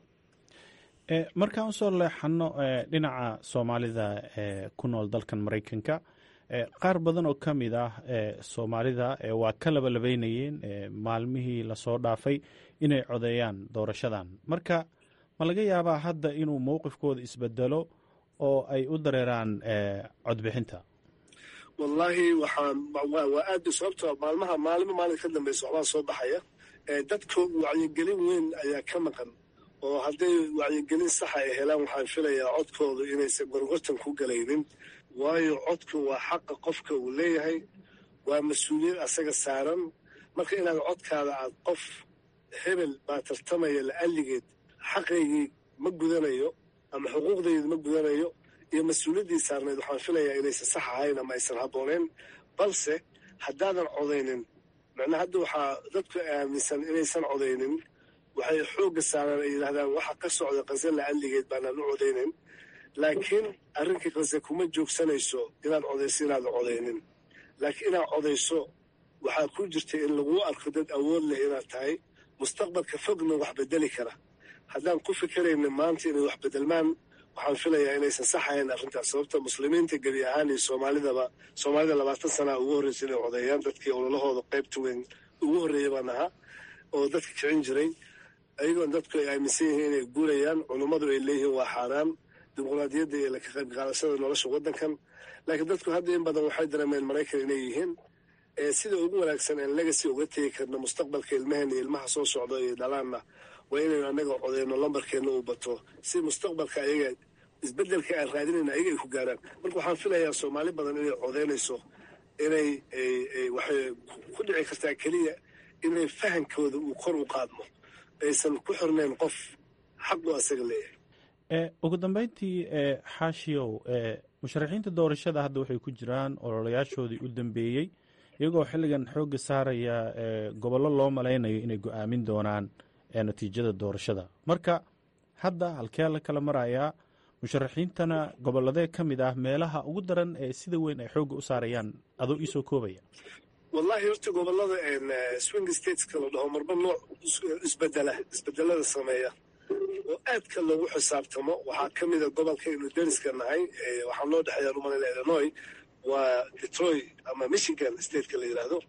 markaan usoo leexano dhinaca soomaalida ku nool dalkan maraykanka qaar badan oo ka mid ah soomaalida waa ka labalabeynayeen maalmihii lasoo dhaafay inay codeeyaan doorashadan marka ma laga yaabaa hadda inuu mowqifkooda isbedelo oo ay u dareeraan codbixinta wallaahi waxaan waa aad sababto maalmaha maalimo maalin ka dambeysa waxbaa soo baxaya dadka wacyigelin weyn ayaa ka maqan oo hadday wacyigelin saxa ay helaan waxaan filayaa codkoodu inaysan gorgortan ku galaynin waayo codku waa xaqa qofka uu leeyahay waa mas-uuliyad asaga saaran marka inaad codkaada aad qof hebel baa tartamaya la'alligeed xaqaygii ma gudanayo ama xuquuqdaydi ma gudanayo iyo mas-uuliyaddii saarnayd waxaan filayaa inaysan sax ahayn ama aysan habbooneyn balse haddaadan codaynin macnaa hadda waxaa dadku aaminsan inaysan codaynin waxay xoogga saaraan ay yidhahdaan waxa ka socda qase la'alligeed baanaan u codaynin laakiin arrinkii qase kuma joogsanayso inaad codayso inaadan codaynin laakiin inaad codayso waxaa ku jirta in laguu arko dad awood leh inaad tahay mustaqbalka fogna wax bedeli kara haddaan ku fikerayna maanta inay wax bedelmaan waxaan filayaa inaysan sax ahayn arrintaas sababta muslimiinta gebi ahaan iyo soomaalidaba soomaalida labaatan sanaa ugu horreysa inay codeeyaan dadkii ololahooda qaybta weyn ugu horreeya baan ahaa oo dadka kicin jiray ayagoon dadku ay aaminsan yihiin inay guurayaan culummadu ay leeyihiin waa xaaraan dimuqraadiyadda iyo laka qayb qaadashada nolosha waddankan laakiin dadku hadda in badan waxay dareemeen maraykan inay yihiin sida ugu wanaagsan aan legacy uga tegi karno mustaqbalka ilmaheen iyo ilmaha soo socda iyo dhalaanna waa inaynu annaga codeyno lambarkeenna uu bato si mustaqbalka ayaga isbeddelka aan raadinayna ayaga ay ku gaaraan marka waxaan filayaa soomaali badan inay codeynayso inay waxay ku dhici kartaa keliya inay fahankooda uu kor u qaadmo aysan ku xirnayn qof xaqu asaga leeyahay ugu dambeyntii xaashiyow musharaxiinta doorashada hadda waxay ku jiraan ololayaashoodii u dambeeyey iyagoo xilligan xoogga saaraya gobollo loo malaynayo inay go-aamin doonaan natiijada doorashada marka hadda halkee la kala marayaa musharaxiintana gobolladee ka mid ah meelaha ugu daran ee sida weyn ay xoogga u saarayaan adoo iisoo koobaya wallahi horta gobolada swing stateska la dhaho marba nooc isbedela isbedelada sameeya oo aadka loogu xisaabtamo waxaa ka mida gobolka aynu deriska nahay waxaa noo dhexeeya rumalina illinois waa detroit ama michigan stateka la yidhaahdo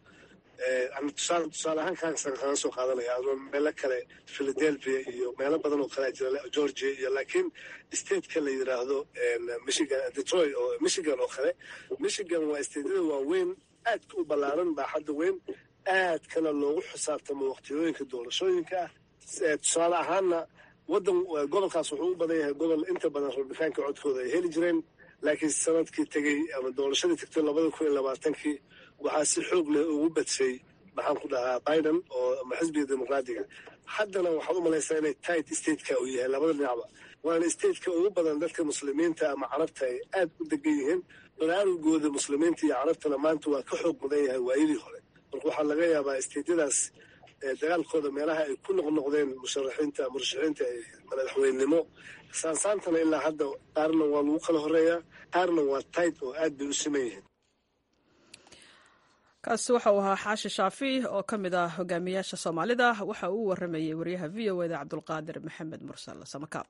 tusaale tusaale ahaan kaansan kaga soo qaadanaya adoo meelo kale philadelphia iyo meelo badan oo kalea jira georgia iyo laakiin stateka la yidhaahdo michigan detroit oo michigan oo kale michigan waa stateyada waaweyn aadka u ballaaran baaxadda weyn aadkana loogu xisaabtamo waqtiyooyinka doorashooyinka ah tusaale ahaanna wadan gobolkaas wuxuu u badan yahay gobol inta badan rabitaanka codkooda ay heli jireen laakiin sanadkii tegey ama doorashadii tagtay labada kun iyo labaatankii waxaa si xoog leh ugu badshay maxaan ku dhahaa biden oo ama xisbiga dimuqraadiga haddana waxaad u malaysaa inay tight stateka uu yahay labada dhinacba waana stateka ugu badan dadka muslimiinta ama carabta ay aad u degan yihiin baraarugooda muslimiinta iyo carabtana maanta waa ka xoog badan yahay waayadii hore marka waxaa laga yaabaa stateyadaas dagaalkooda meelaha ay ku noqnoqdeen musharaxiinta murashaxiinta madaxweynenimo saansaantana ilaa hadda qaarna waa lagu kala horeeyaa qaarna waa tight oo aad bay u siman yihiin kaasi waxa uu ahaa xaashi shaafi oo ka mid ah hogaamiyaasha soomaalida waxa uu waramayey wariyaha v o eda cabdulqaadir maxamed mursal samakaab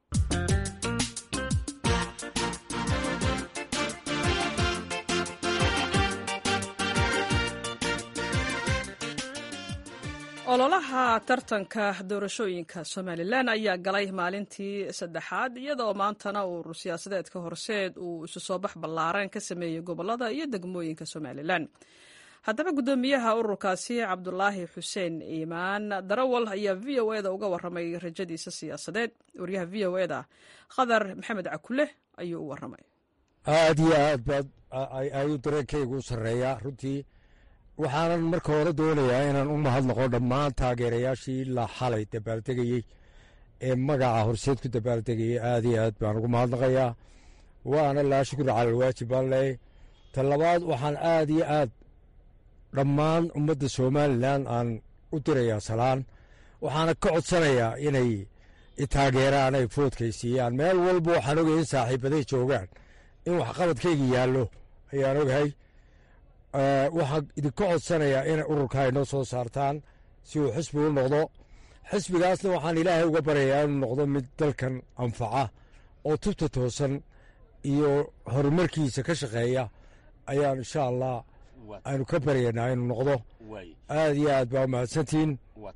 ololaha tartanka doorashooyinka somalilan ayaa galay maalintii saddexaad iyadoo maantana urur siyaasadeedka horseed uu isu soo bax ballaaran ka sameeyey gobolada iyo degmooyinka somalilan haddaba guddoomiyaha ururkaasi cabdulaahi xuseen iimaan darawal ayaa v o eda uga waramay rajadiisa siyaasadeed waryaha v o eda khadar maxamed cakule ayuu u waramay aad iyo aad baad ayuu dareenkaygu u sarreeyaa runtii waxaanan marka hore doonayaa inaan u mahadnaqo dhammaan taageerayaashii la xalay dabaaldegayey ee magaca horseed ku dabaaldegayey aad iyo aad baan ugu mahadnaqayaa waana laa shukri cala alwaajib baan leey ta labaad waxaan aad iyo aad dhammaan ummadda somalilan aan u dirayaa salaan waxaana ka codsanayaa inay taageeraan ay foodkaysiiyaan meel walba waxaan ogay in saaxiibaday joogaan in waxqabadkayga yaallo ayaan ogahay waxaan idinka codsanayaa inay ururka ay noo soo saartaan si uu xisbi u noqdo xisbigaasna waxaan ilaahay uga baryayaa inuu noqdo mid dalkan anfaca oo tubta toosan iyo horumarkiisa ka shaqeeya ayaan insha allah aynu ka baryaynaa inuu noqdo aad iyo aad baa umahadsantihiin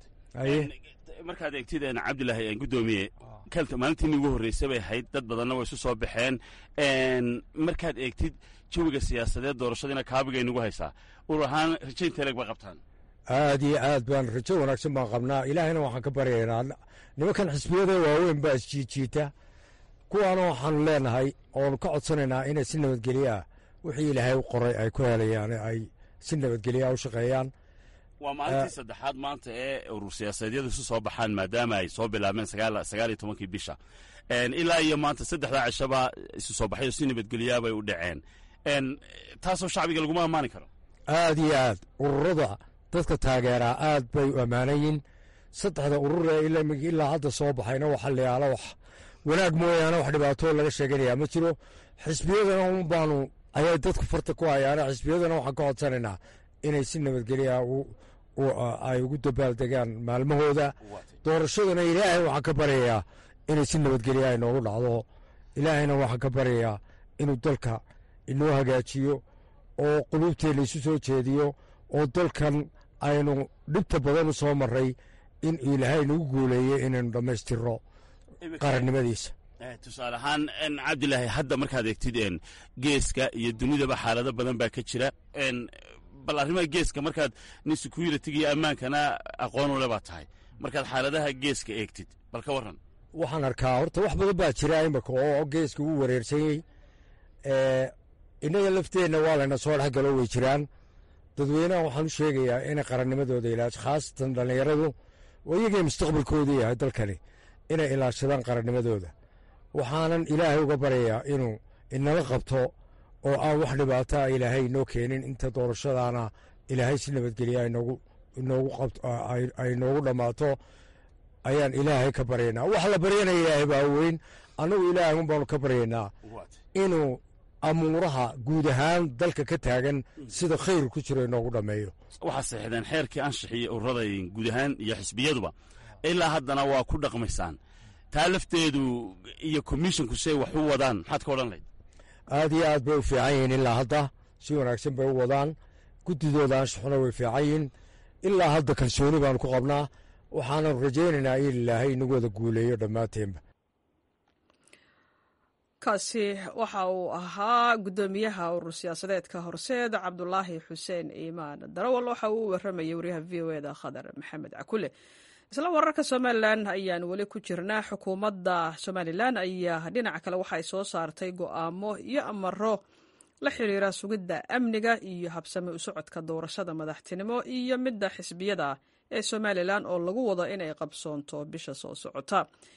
markaad eegtid cabdilaahi gudoomiye kalta maalintiini ugu horreysay bay ahayd dad badanna way isu soo baxeen markaad eegtid jawiga siyaasadeed doorashadiina kaabigay nagu haysaa urur ahaan rajaynta leeg ba qabtaan aad iyo aad baan rajo wanaagsan baan qabnaa ilaahayna waxaan ka baryaynaa nimankan xisbiyada waaweyn baa isjiijiita kuwaana waxaanu leenahay oonu ka codsanaynaa inay si nabadgelyoah wixii ilaahay u qoray ay ku helayaan ay si nabadgelyaa u shaqeeyaan waa maalintii saddexaad maanta ee urur siyaasaedyadu isu soo baxaan maadaama ay soo bilaabeen sagaal iyo tobankii bisha ilaa iyo maanta saddexdaa cishaba isu soo baxyo si nabadgelyaabay u dhaceen taasoo shacbiga laguma ammaani karo aad iyo aad ururada dadka taageeraa aad bay u ammaanayiin saddexda ururee ilaa hadda soo baxayna waxa layaala wax wanaag mooyaane wax dhibaatoo laga sheeganayaa ma jiro xisbiyadana un baanu ayay dadku farta ku hayaana xisbiyadana waxaan ka codsanaynaa inay si nabadgelya ay ugu dabaaldegaan maalmahooda doorashadana ilaahay waxaan ka baryayaa inay si nabadgelya ay noogu dhacdo ilaahayna waxaan ka baryayaa inuu dalka inoo hagaajiyo oo quluubteenna isu soo jeediyo oo dalkan aynu dhibta badan u soo maray in ilaahay nagu guuleeyey inaynu dhammaystirno qarannimadiisa tusaale ahaan cabdilaahi hadda markaad eegtid geeska iyo dunidaba xaalado badan baa ka jira bal arrimaha geeska markaad nin security iyo ammaankana aqoon ule baa tahay markaad xaaladaha geeska eegtid bal ka warran waxaan arkaa horta wax badan baa jira imika oo geeska uu wareersanyey innaga lafteenna waa layna soo dhex galo way jiraan dadweynaha waxaan u sheegayaa inay qarannimadooda ilaasho khaasatan dhallinyaradu oo iyagay mustaqbalkoodu yahay dalkani inay ilaashadaan qarannimadooda waxaanan ilaahay uga baryayaa inuu inala qabto oo aan wax dhibaataa ilaahay inoo keenin inta doorashadaana ilaahay si nabadgelya ay noogu dhammaato ayaan ilaahay ka baryaynaa wax la baryanaya ilaahay baa weyn annagu ilaahay un baanu ka baryaynaa inuu amuuraha guud ahaan dalka ka taagan sida khayr ku jiro inoogu dhammeeyo waxaad saxiixdeen xeerkii anshaxiiyo ururada guud ahaan iyo xisbiyaduba ilaa haddana waa ku dhaqmaysaan taa lafteedu iyo komishonku say wax u wadaan maxaad ka odhan layd aad iyo aad bay u fiican yihiin ilaa hadda si wanaagsan bay u wadaan guddidooda anshaxuna way fiican yihiin ilaa hadda kalsooni baanu ku qabnaa waxaanu rajaynaynaa in ilaahay inagu wada guuleeyo dhammaanteenba kaasi waxa uu ahaa guddoomiyaha urur siyaasadeedka horseed cabdulaahi xuseen iimaan darawal waxa uu u waramayay waryaha v o eda khadar maxamed cakule isla wararka somalilan ayaan weli ku jirnaa xukuumadda somalilan ayaa dhinaca kale waxay soo saartay go'aamo iyo amaro la xiriira sugidda amniga iyo habsami u socodka doorashada madaxtinimo iyo midda xisbiyada ee somalilan oo lagu wado inay qabsoonto bisha soo socota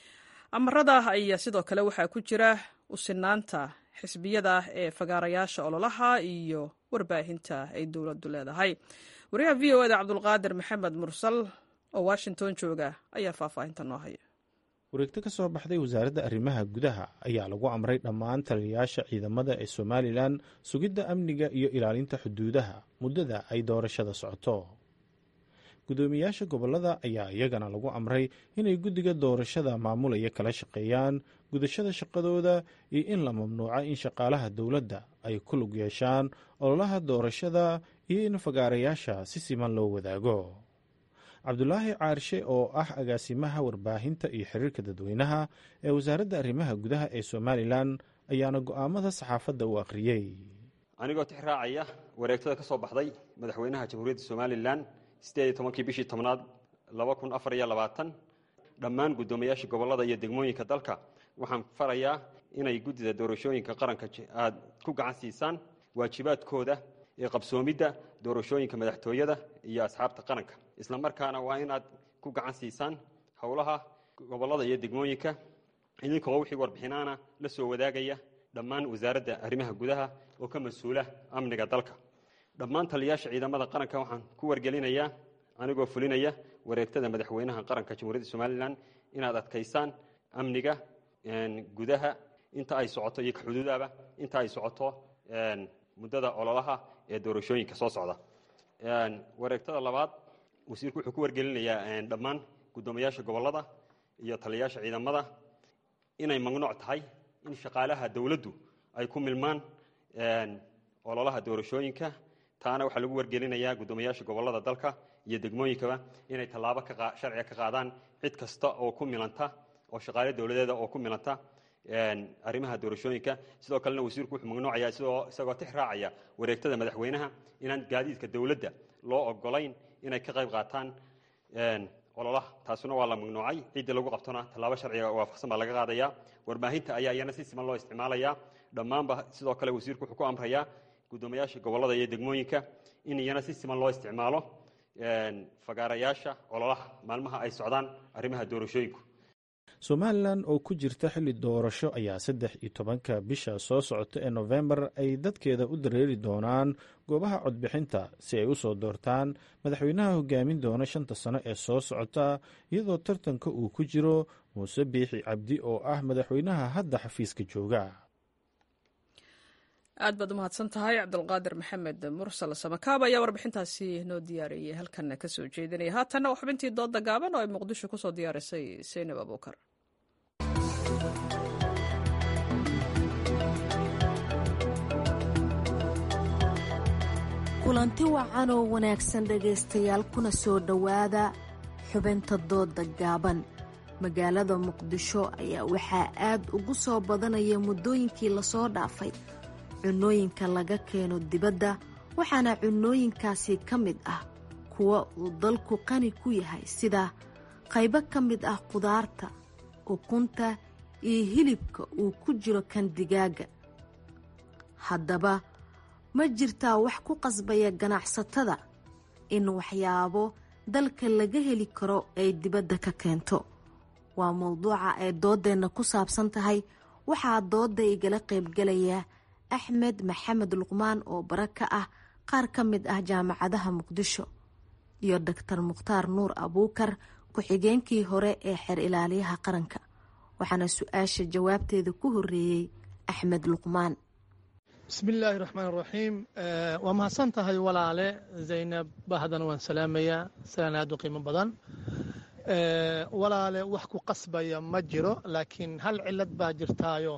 amarada ayaa sidoo kale waxaa ku jira usinaanta xisbiyada ee fagaarayaasha ololaha iyo warbaahinta ay dowladdu leedahay wariyaha v o eda cabdulqaadir maxamed mursal oo washington jooga ayaa faahfaahinta noo haya wareegto ka soo baxday wasaaradda arrimaha gudaha ayaa lagu amray dhammaan taliyayaasha ciidamada ee somalilan sugidda amniga iyo ilaalinta xuduudaha muddada ay doorashada socoto guddoomiyayaasha gobollada ayaa iyagana lagu amray inay guddiga doorashada maamulaya kala shaqeeyaan gudashada shaqadooda iyo in la mamnuuco in shaqaalaha dowladda ay ku lug yeeshaan ololaha doorashada iyo in fagaarayaasha si siman loo wadaago cabdulaahi caarshe oo ah agaasimaha warbaahinta iyo xiriirka dadweynaha ee wasaaradda arrimaha gudaha ee somalilan ayaana go'aamada saxaafadda u akhriyey anigoo tix raacaya wareegtada ka soo baxday madaxweynaha jamhuuriyadda somalilan siddeed iyo tobankii bishii tobnaad laba kun afar iyo labaatan dhammaan guddoomiyaasha gobollada iyo degmooyinka dalka waxaan farayaa inay guddida doorashooyinka qaranka aad ku gacan siisaan waajibaadkooda ee qabsoomidda doorashooyinka madaxtooyada iyo asxaabta qaranka isla markaana waa inaad ku gacan siisaan howlaha gobollada iyo degmooyinka idinkoo wixii warbixinaana la soo wadaagaya dhammaan wasaaradda arrimaha gudaha oo ka mas-uula amniga dalka dhammaan taliyayaasha ciidamada qaranka waxaan ku wargelinayaa anigoo fulinaya wareegtada madaxweynaha qaranka jamhuuriyadda somalilan inaad adkaysaan amniga gudaha inta ay socoto iyo kaxuduudaba inta ay socoto muddada ololaha ee doorashooyinka soo socda wareegtada labaad wasiirku wuxuu ku wargelinayaa dhammaan guddoomiyaasha gobollada iyo taliyayaasha ciidamada inay mamnuuc tahay in shaqaalaha dowladdu ay ku milmaan ololaha doorashooyinka taana waxaa lagu wargelinayaa guddoomiyaasha gobollada dalka iyo degmooyinkaba inay tallaabo sharciga ka qaadaan cid kasta oo ku milanta oo shaqaale dowladeeda oo ku milanta arrimaha doorashooyinka sidoo kalena wasiirku wuxuu mamnuucaya isagoo tix raacaya wareegtada madaxweynaha inaan gaadiidka dowladda loo ogolayn inay ka qayb qaataan ololaha taasuna waa la mamnuucay ciddii lagu qabtona tallaabo sharciga waafaqsan baa laga qaadaya warbaahinta ayaa iyana si siman loo isticmaalaya dhammaanba sidoo kale wasiirku wuxuu ku amrayaa guddoomiyaasha gobollada iyo degmooyinka in iyana si siman loo isticmaalo fagaarayaasha ololaha maalmaha ay socdaan arrimaha doorashooyinku somalilan oo ku jirta xilli doorasho ayaa saddex iyo tobanka bisha soo socota ee nofembar ay dadkeeda u dareeri doonaan goobaha codbixinta si ay u soo doortaan madaxweynaha hogaamin doona shanta sano ee soo socota iyadoo tartanka uu ku jiro muuse biixi cabdi oo ah madaxweynaha hadda xafiiska jooga aad baad u mahadsan tahay cabdulqaadir maxamed mursal samakaab ayaa warbixintaasi noo diyaariyey halkanna ka soo jeedinaya haatanna waa xubintii dooda gaaban oo ay muqdisho ku soo diyaarisay seynab abuukar kulanti wacan oo wanaagsan dhegaystayaal kuna soo dhowaada xubinta dooda gaaban magaalada muqdisho ayaa waxaa aad ugu soo badanaya muddooyinkii lasoo dhaafay cunooyinka laga keeno dibadda waxaana cunooyinkaasi ka mid ah kuwa uu dalku qani ku yahay sida qaybo ka mid ah qudaarta ukunta iyo hilibka uu ku jiro kan digaaga haddaba ma jirtaa wax ku qasbaya ganacsatada in waxyaabo dalka laga heli karo ay dibadda ka keento waa mowduuca ay dooddeenna ku saabsan tahay waxaa doodda igala qaybgalaya axmed maxamed luqmaan oo bara ka ah qaar ka mid ah jaamacadaha muqdisho iyo doctor mukhtaar nuur abuukar ku-xigeenkii hore ee xeer ilaaliyaha qaranka waxaana su-aasha jawaabteeda ku horeeyey axmed luqmaan bismillaahi raxmaan raxiim waa mahadsan tahay walaale zaynab bahdan waan salaamayaa salaan aad u qiimo badan walaale wax ku qasbaya ma jiro laakiin hal cilad baa jirtaayo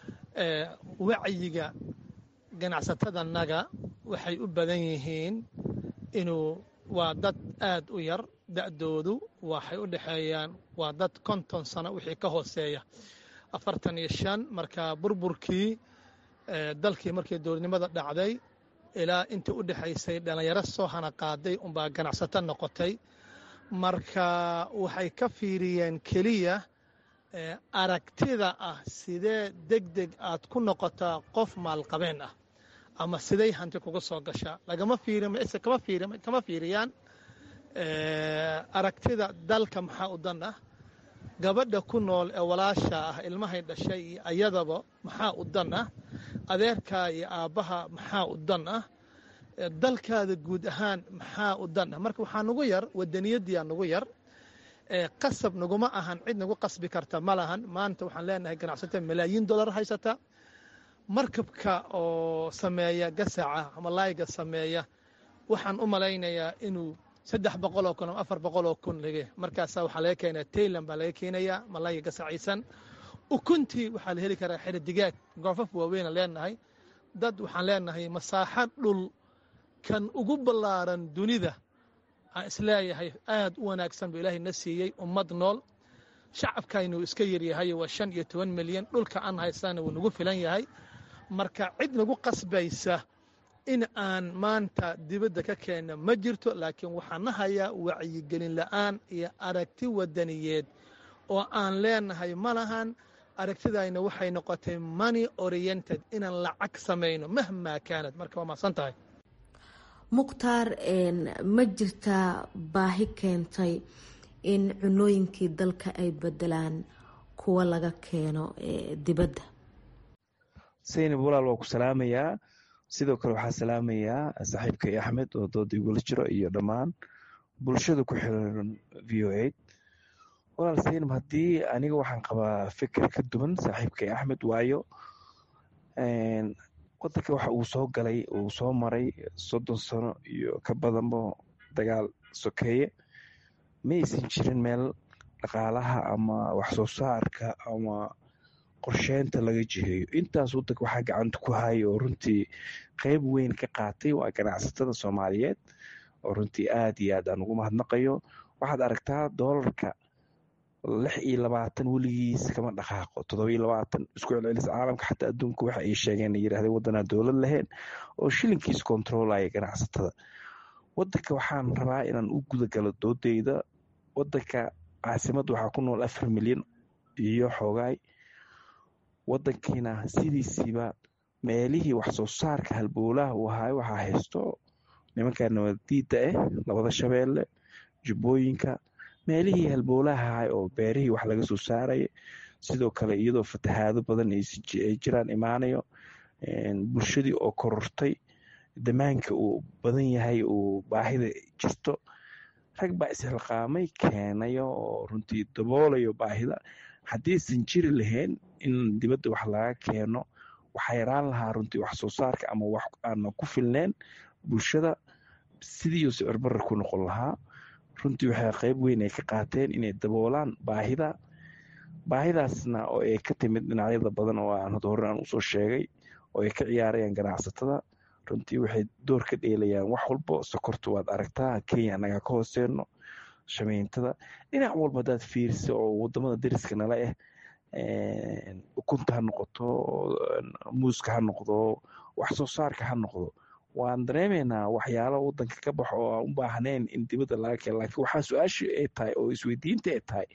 wacyiga ganacsatadanaga waxay u badan yihiin inuu waa dad aad u yar da'doodu waxay u dhexeeyaan waa dad konton sano wixii ka hooseeya afartan iyo shan marka burburkii dalkii markii dowladnimada dhacday ilaa intii u dhexaysay dhallinyaro soo hana qaaday unbaa ganacsato noqotay marka waxay ka fiiriyeen keliya aragtida ah sidee deg deg aad ku noqotaa qof maalqabeen ah ama siday hanti kuga soo gashaa lagama kama fiiriyaan aragtida dalka maxaa u dan ah gabadha ku nool ee walaasha ah ilmahay dhashay iyo ayadaba maxaa u dan ah adeerkaa iyo aabbaha maxaa u dan ah dalkaada guud ahaan maxaa u dan ah marka waxaa nugu yar wadaniyadiyaa nugu yar qasab naguma ahan cid nagu qasbi karta ma lahan maanta waxaan leenahay ganacsato malaayiin dollar haysata markabka oo sameeya gasaca ama laayga sameeya waxaan u malaynayaa inuu saddex boqoloo kun ama afar boqoloo kun lage markaasaa waxaa laga keenaya tayland baa laga keenayaa malayga gasaciisan ukuntii waxaa la heli karaa xeri digaag goofaf waaweyna leenahay dad waxaan leenahay masaaxo dhul kan ugu ballaaran dunida aan isleeyahay aad u wanaagsan buu ilaahay na siiyey ummad nool shacabkaynu iska yaryahay waa shan iyo toban milyan dhulka aan haysana wuu nagu filan yahay marka cid nagu qasbaysa in aan maanta dibadda ka keenno ma jirto laakiin waxaan na hayaa wacyigelin la'aan iyo aragti wadaniyeed oo aan leenahay ma lahan aragtidayna waxay noqotay money oriented inaan lacag samayno mahmaa kaanad marka waa mahadsan tahay mukhtaar ma jirtaa baahi keentay in cunooyinkii dalka ay bedelaan kuwa laga keeno dibadda saynab walaal waa ku salaamayaa sidoo kale waxaa salaamayaa saaxiibkay axmed oo dooda igula jiro iyo dhammaan bulshada ku xiran v o a walaal saynab haddii aniga waxaan qabaa fikir ka duwan saaxiibkay axmed waayo wadanka waxa uu soo galay uu soo maray soddon sano iyo ka badanba dagaal sokeeye ma aysan jirin meel dhaqaalaha ama wax soo saarka ama qorsheynta laga jiheeyo intaas wadanka waxaa gacanta ku haya oo runtii qeyb weyn ka qaatay waa ganacsatada soomaaliyeed oo runtii aad iyo aad aan ugu mahadnaqayo waxaad aragtaa doolarka lix iyo labaatan weligiis kama dhaqaaqo toddoba iyo labaatan isku celcelis caalamka xataa adduunka waxa ay sheegeen yirahdeen waddanaa dowlad lahayn oo shilinkiis kontroolaya ganacsatada wadanka waxaan rabaa inaan u gudagalo doodeyda wadanka caasimadda waxaa ku nool afar milyan iyo xoogaay wadankiina sidiisiiba meelihii wax soo saarka halbowlaha uu ahaay waxaa haysto nimanka nabadiida ah labada shabeelle jubbooyinka meelihii halbowlaha ahaay oo beerihii wax laga soo saaraya sidoo kale iyadoo fatahaado badan ay jiraan imaanayo bulshadii oo korortay damaanka uu badan yahay uu baahida jirto rag baa isxilqaamay keenayo oo runtii daboolayo baahida haddiisan jiri lahayn in dibadda wax laga keeno waxaa yaraan lahaa runtii wax soo saarka ama wax aana ku filneen bulshada sidiiuu sicirbarra ku noqon lahaa runtii waxay qeyb weyn ay ka qaateen inay daboolaan baahida baahidaasna oo ay ka timid dhinacyada badan oo aan hore aan usoo sheegay oo ay ka ciyaarayaan ganacsatada runtii waxay door ka dheelayaan wax walbo sokorta waad aragtaa kenya anagaa ka hooseeno shameyntada dhinac walba hadaad fiirisa oo wadamada dariska nala ah ukunta ha noqoto muuska ha noqdo wax soo saarka ha noqdo waan dareemaynaa waxyaalo wadanka ka baxo oo aan u baahnayn in dibadda laga keeno laakiin waxaa su-aasha ay tahay oo isweydiinta ay tahay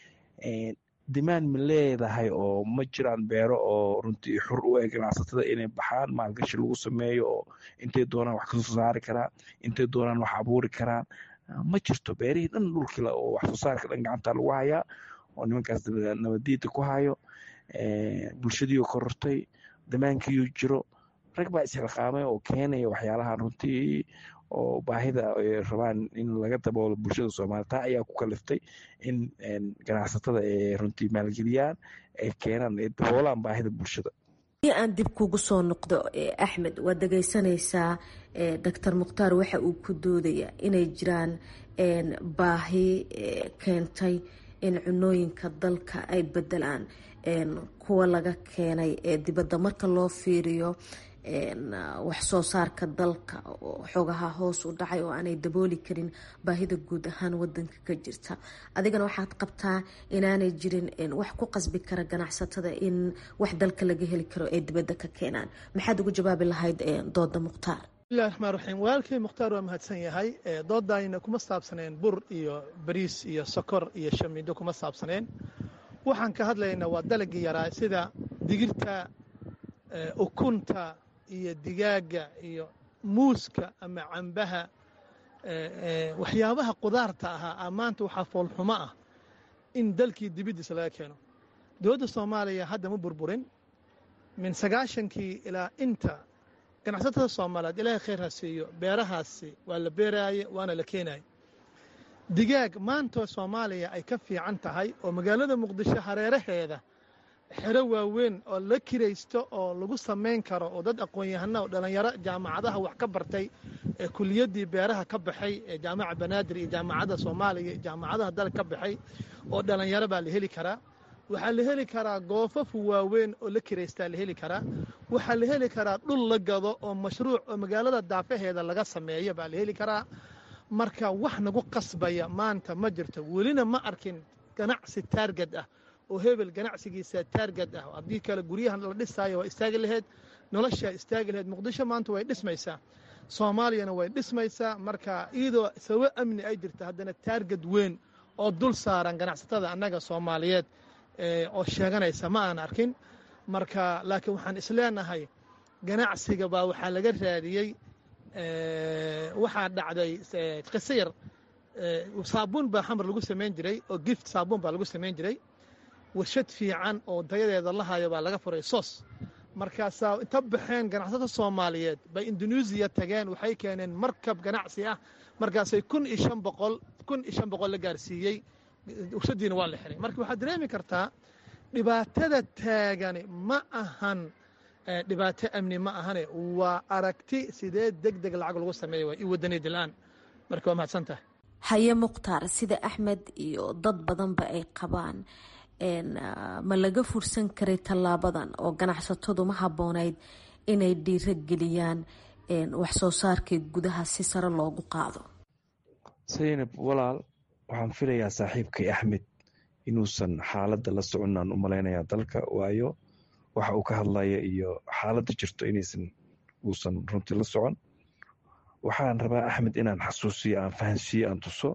dimaan ma leedahay oo ma jiraan beero oo runtii xur u eg ganacsatada inay baxaan maalgashi lagu sameeyo oo intay doonaan wax kasoo saari karaan intay doonaan wax abuuri karaan ma jirto beerihii dhan dhulkila oo wax soo saarka dhan gacanta lagu hayaa oo nimankaas nabadiida ku hayo bulshadiioo korortay damaankiiuu jiro rag baa isxilqaamay oo keenaya waxyaalahan runtii oo baahida ay rabaan in laga daboolo bulshada soomaliya taa ayaa ku kaliftay in ganacsatada ay runtii maalgeliyaan ay keenaan ay daboolaan baahida bulshada haddii aan dib kugu soo noqdo axmed waad dhegeysanaysaa doctor mukhtaar waxa uu ku doodaya inay jiraan baahi keentay in cunooyinka dalka ay bedelaan kuwa laga keenay ee dibadda marka loo fiiriyo wax soo saarka dalka oo xogaha hoos u dhacay oo aanay dabooli karin baahida guud ahaan wadanka ka jirta adigana waxaad qabtaa inaanay jirin wax ku qasbi kara ganacsatada in wax dalka laga heli karo ee dibadda ka keenaan maxaad ugu jawaabi lahayd dooda mukhtaar bismillahi raxmaan raxiim walaalkay mukhtaar waa mahadsan yahay doodayna kuma saabsaneen bur iyo bariis iyo sokor iyo shamiindo kuma saabsaneen waxaan ka hadlaynaa waa dalagii yaraa sida digirta ukunta iyo digaaga iyo muuska ama cambaha waxyaabaha qudaarta ahaa maanta waxaa foolxumo ah in dalkii dibiddiisa laga keeno dowladda soomaaliya hadda ma burburin min sagaashankii ilaa inta ganacsatada soomaaliyeed ilaahay khayr ha siiyo beerahaasi waa la beeraaye waana la keenaye digaag maantoo soomaaliya ay ka fiican tahay oo magaalada muqdisho hareeraheeda xero waaweyn oo la kiraysto oo lagu samayn karo oo dad aqoon-yahana oo dhallinyaro jaamacadaha wax ka bartay ee kuliyaddii beeraha ka baxay ee jaamaca banaadir iyo jaamacadda soomaaliya iyo jaamacadaha dalka ka baxay oo dhallinyaro baa la heli karaa waxaa la heli karaa goofafu waaweyn oo la kiraystaa la heli karaa waxaa la heli karaa dhul la gado oo mashruuc oo magaalada daafaheeda laga sameeyo baa la heli karaa marka wax nagu qasbaya maanta ma jirto welina ma arkin ganacsi taargad ah oo hebel ganacsigiisa taargad ah haddii kale guryahan la dhisaayo waa istaagi laheyd noloshaa istaagi laheyd muqdisho maanta way dhismaysaa soomaaliyana way dhismaysaa marka iyadoo sababo amni ay jirta haddana taargad weyn oo dul saaran ganacsatada annaga soomaaliyeed oo sheeganaysa ma aan arkin marka laakiin waxaan isleenahay ganacsiga baa waxaa laga raadiyey waxaa dhacday qiso yar saabuun baa xamar lagu samayn jiray oo gift saabuun baa lagu samayn jiray warshad fiican oo dayadeeda la hayo baa laga furay sos markaasaa inta baxeen ganacsatada soomaaliyeed bay induneisiya tageen waxay keeneen markab ganacsi ah markaasay kun iyo shan boqol kun iyo shan boqol la gaarsiiyey warshadiina waa la xiray marka waxaad dareemi kartaa dhibaatada taagani ma ahan dhibaato amni ma ahane waa aragti sidee deg deg lacag lagu sameeya waa i wadaniyad la-aan marka waa mahadsan tahay haye mukhtaar sida axmed iyo dad badanba ay qabaan ma laga fursan karay tallaabadan oo ganacsatadu ma habboonayd inay dhiiro geliyaan wax soo saarkii gudaha si sare loogu qaado saynab walaal waxaan filayaa saaxiibkay axmed inuusan xaaladda la soconaan u malaynayaa dalka waayo waxa uu ka hadlaya iyo xaaladda jirto inaysan uusan runtii la socon waxaan rabaa axmed inaan xasuusiyo aan fahansiiyo aan tuso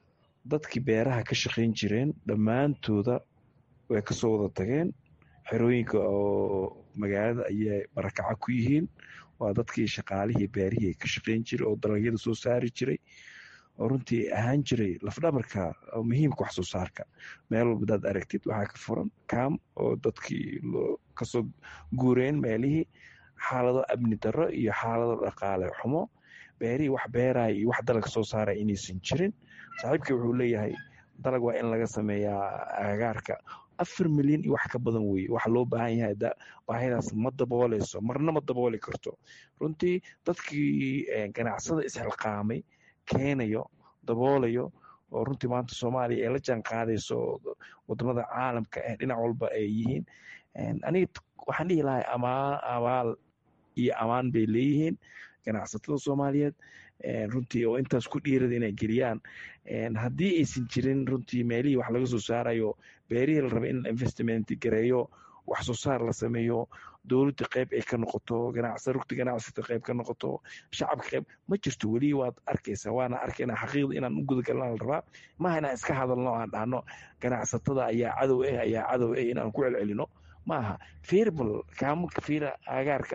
dadkii beeraha ka shaqayn jireen dhammaantooda way kasoo wada tageen xerooyinka oo magaalada ayay barakaca ku yihiin waa dadkii shaqaalihii beerihii ka shaqayn jiray oo dalagyada soo saari jiray oo runtii ahaan jiray lafdhabarka muhiimka wax soo saarka meel walba hadaad aragtid waxaa ka furan kaam oo dadkii kasoo guureen meelihii xaalado amni darro iyo xaalado dhaqaale xumo beerihii wax beeraya iyo wax dalag soo saaraya inaysan jirin saaxiibkii wuxuu leeyahay dalag waa in laga sameeyaa agagaarka afar milyan iyo wax ka badan weye waxa loo baahan yahay baahidaas ma dabooleyso marna ma dabooli karto runtii dadkii ganacsada isxilqaamay keenayo daboolayo oo runtii maanta soomaaliya ee la jaan qaadayso wadamada caalamka ee dhinac walba ay yihiin aniga waxaan dhihi lahay abaal iyo amaan bay leeyihiin ganacsatada soomaaliyeed runtii oo intaas ku dhiirada inay geliyaan haddii aysan jirin runtii meelihii wax laga soo saarayo beerihii la raba in investment gareeyo wax soo saar la sameeyo dowladda qayb ay ka noqoto ganacsa rugta ganacsata qayb ka noqoto shacabka qayb ma jirto weli waad arkaysaa waana arkaynaa xaqiiqda inaan u gudagalna la rabaa maaha inaan iska hadalno aan dhahno ganacsatada ayaa cadow ah ayaa cadow ah inaan ku celcelino maaha firbal kaamunka fiira agaarka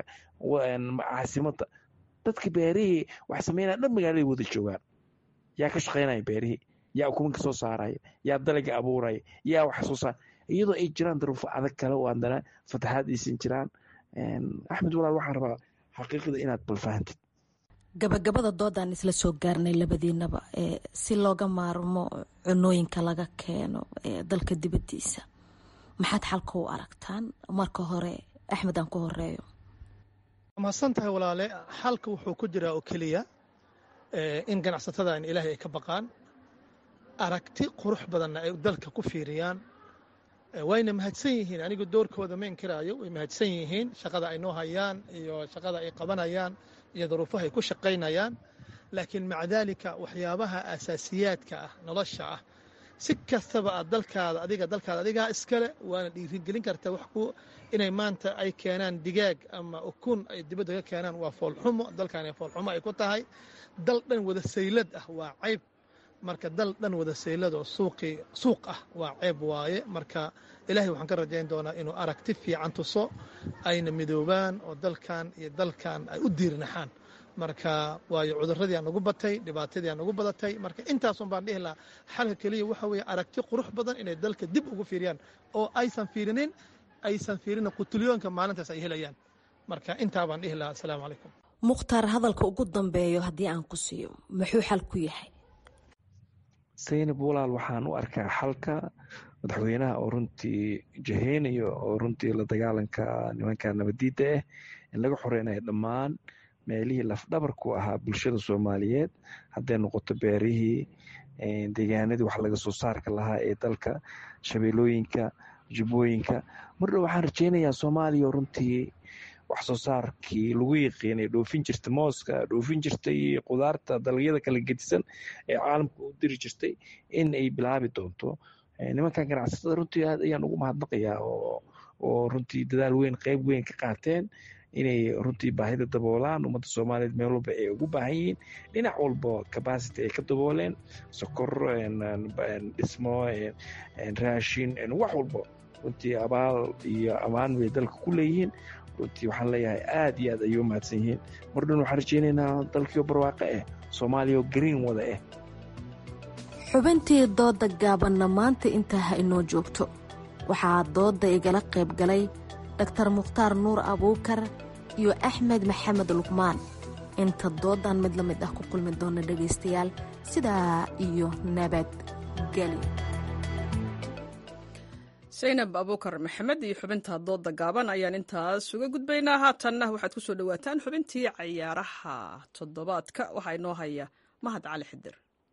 caasimada dadka beerihii wax sameynaya dhan magaaladay wada joogaan yaa ka shaqaynaya beerihii yaa ukumanka soo saaraya yaa dalaga abuuraya yaa wax soo saar iyadoo ay jiraan daruufo adag kale oo haddana fataxaad aysan jiraan axmed walaal waxaan rabaa xaqiiqda inaad balfahantid gabagabada doodaan isla soo gaarnay labadiinaba si looga maarmo cunooyinka laga keeno dalka dibadiisa maxaad xalka u aragtaan marka hore axmed aan ku horeeyo mahadsan tahay walaale xalka wuxuu ku jiraa oo keliya in ganacsatada in ilaahay ay ka baqaan aragti qurux badanna ay dalka ku fiiriyaan wayna mahadsan yihiin anigu doorkooda ma inkiraayo way mahadsan yihiin shaqada ay noo hayaan iyo shaqada ay qabanayaan iyo duruufaha ay ku shaqaynayaan laakiin maca daalika waxyaabaha asaasiyaadka ah nolosha ah si kastaba aad dalkaada adiga dalkaada adigaa iskale waana dhiirigelin kartaa wax ku inay maanta ay keenaan digaag ama ukun ay dibadda ka keenaan waa foolxumo dalkan foolxumo ay ku tahay dal dhan wada saylad ah waa cayb marka dal dhan wada saylad oo suuqii suuq ah waa ceeb waaye marka ilaahay waxaan ka rajayn doonaa inuu aragti fiican tuso ayna midoobaan oo dalkan iyo dalkan ay u diirnaxaan marka waayo cuduradii aan ugu batay dhibaatadii aan ugu badatay marka intaasun baan dhihi lahaa xalka keliya waxa weeye aragti qurux badan inay dalka dib ugu fiiriyaan oo aysan fiirinin aysan fiirinin qutulyoonka maalintaas ay helayaan marka intaa baan dhihi lahaa asalaamu calaykum mukhtaar hadalka ugu dambeeyo haddii aan ku siiyo muxuu xal ku yahay saynab walaal waxaan u arkaa xalka madaxweynaha oo runtii jaheynayo oo runtii la dagaalanka nimanka nabadiidda ah in laga xoreynayo dhammaan meelihii lafdhabarku ahaa bulshada soomaaliyeed hadday noqoto beerihii deegaanadii wax laga soo saarka lahaa ee dalka shabeelooyinka jubbooyinka mardhow waxaan rajeynayaa soomaaliya runtii wax soo saarkii lagu yaqiinay dhoofin jirta mooska dhoofin jirtay qudaarta dalagyada kala gedisan ee caalamka u diri jirtay in ay bilaabi doonto nimankan ganacsatada runtii aad ayaan ugu mahadnaqayaa oo runtii dadaal weyn qeyb weyn ka qaateen inay runtii baahida daboolaan ummadda soomaaliyeed meel walba ay ugu baahan yihiin dhinac walba capacity ay ka dabooleen sokor dhismo raashin wax walba runtii abaal iyo ammaan bay dalka ku leeyihiin runtii waxaan leeyahay aad iyo aad ayay u mahadsan yihiin mar dhan waxaan rajeynaynaa dalkiio barwaaqo ah soomaaliya oo green wada ah xubintii dooda gaabanna maanta intaa ha inoo joogto waxaa dooda igala qayb galay daktar mukhtaar nuur abuukar iyo axmed maxamed luqmaan inta doodan mid la mid ah ku kulmi doona dhegaystayaal sidaa iyo nabadgelyo saynab abuukar maxamed iyo xubinta dooda gaaban ayaan intaas uga gudbaynaa haatanna waxaad ku soo dhowaataan xubintii cayaaraha toddobaadka waxaa inoo haya mahad cali xidir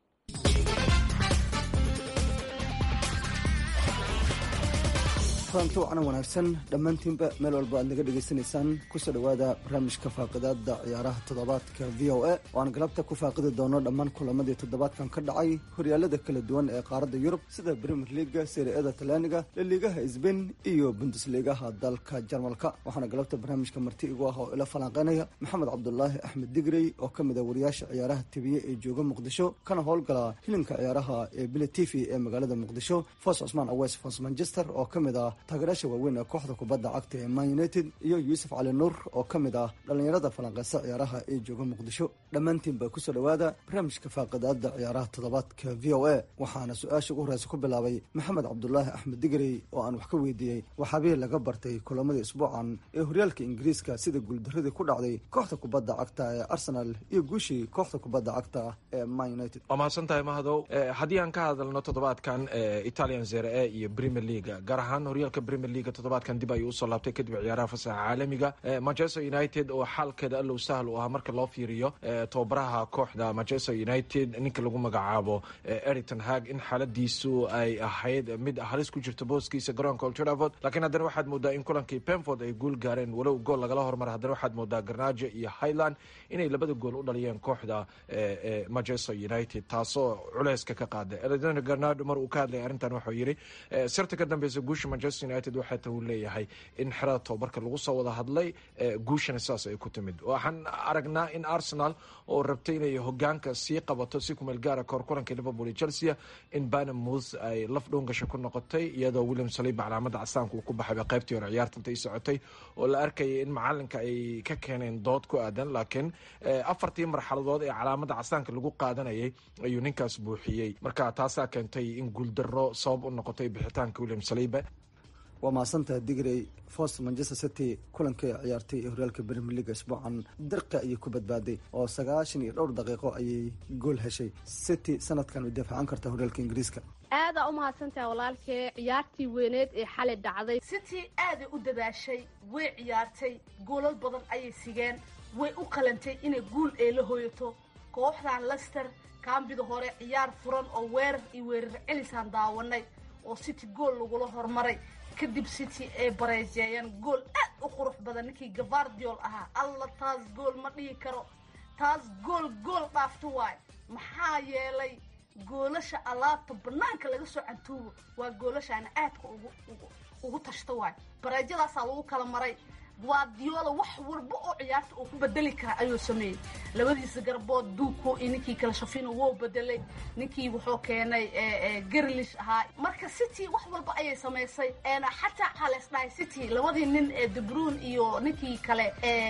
kulanti wacna wanaagsan dhammaantiinba meel walba aad naga dhegaysanaysaan kusoo dhowaada barnaamijka faaqidaada ciyaaraha toddobaadka v o a oo aan galabta ku faaqidi doono dhammaan kulamadii toddobaadkan ka dhacay horyaalada kala duwan ee qaaradda yurub sida premier leaga seriada talyaaniga laliigaha sbain iyo bundusliigaha dalka jarmalka waxaana galabta barnaamijka marti igu ah oo ila falanqeynaya maxamed cabdulaahi axmed digrey oo ka mid a wariyaasha ciyaaraha tibiye ee jooga muqdisho kana howlgala hilinka ciyaaraha ee bile t v ee magaalada muqdisho fos cusmaan awes fos manchester oo ka mid ah taageeraasha waaweyn ee kooxda kubadda cagta ee man united iyo yuusuf cali nuur oo ka mid ah dhallinyarada falanqeysa ciyaaraha ee jooga muqdisho dhammaantiinba kusoo dhowaada barnaamijka faaqidaada ciyaaraha toddobaadka v o a waxaana su-aasha ugu horeysa ku bilaabay maxamed cabdulaahi axmed digrey oo aan wax ka weydiiyey waxaabihii laga bartay kulamadii isbuucan ee horyaalka ingiriiska sida guuldaradii ku dhacday kooxda kubadda cagta ee arsenal iyo guushii kooxda kubadda cagta ee man united waa mahadsan tahay mahadow haddii aan ka hadalno toddobaadkan italian zere e iyo premier leaga gaar ahaan horyaalka premier leaga toddobaadkan dib ayuu usoo laabtay kadib ciyaaraha fasaxa caalamiga manchester united oo xaalkeeda allow sahal u ah marka loo fiiriyo tababaraha kooxda manchester united ninka lagu magacaabo eriton hag in xaaladiisu ay ahayd mid halis ku jirto booskiisa garoonka old trafford laakiin haddana waxaad moodaa in kulankii penford ay guul gaareen walow gool lagala hormaray haddana waxaad moodaa garnaajo iyo highland inay labada gool u dhaliyeen kooxda manchester united taasoo culeyska ka qaada eledon garnado mar uu ka hadlaya arrintan wuxuu yidhi sirta ka dambeysa guusha manchester united waxaa ta uu leeyahay in xerada tobabarka lagu soo wada hadlay guushana sidaas ay ku timid waxaan aragnaa in arsenal oo rabtay inay hogaanka sii qabato si kumeel gaara kahor kulanka liverpool iyo chelsea in banamouth ay laf dhowngasha ku noqotay iyadoo william saliba calaamada castaanka uu ku baxayba qaybtii hore ciyaarta intay socotay oo la arkayay in macalinka ay ka keeneen dood ku aadan laakiin afartii marxaladood ee calaamada castaanka lagu qaadanayay ayuu ninkaas buuxiyey marka taasaa keentay in guuldaro sabab u noqotay bixitaanka william saliba waa mahadsantaha digrey fost manchester city kulankii ciyaartay ee horyaalka premier leaga isbuucan dirqa ayay ku badbaaday oo sagaashan iyo dhowr daqiiqo ayay gool heshay city sanadkan way daafacan kartaa horyaalka ingiriiska aadaa u mahadsantaha walaalkee ciyaartii weyneed ee xalay dhacday city aaday u dadaashay way ciyaartay goolal badan ayay sigeen way u qalantay inay guul ee la hooyato kooxdan lester kaambida hore ciyaar furan oo weerar iyo weerar celisaan daawanay oo city gool lagula hormaray kadib city ay bareejeeyeen gool aad u qurux badan ninkii gavardiol ahaa alla taas gool ma dhihi karo taas gool gool dhaafto waayo maxaa yeelay goolasha alaabta banaanka laga soo cantuubo waa goolashaana aadka ugu ugu tashto waayo bareejadaasaa lagu kala maray guardiola wax walba oo ciyaarta uu ku bedeli kara ayuu sameeyey labadiisa garbood duuko iyo ninkii kala shafino wou bedelay ninkii wuxuu keenay garlish ahaa marka city wax walba ayay samaysay xataa waxaa la isdhahay city labadii nin ee debruun iyo ninkii kale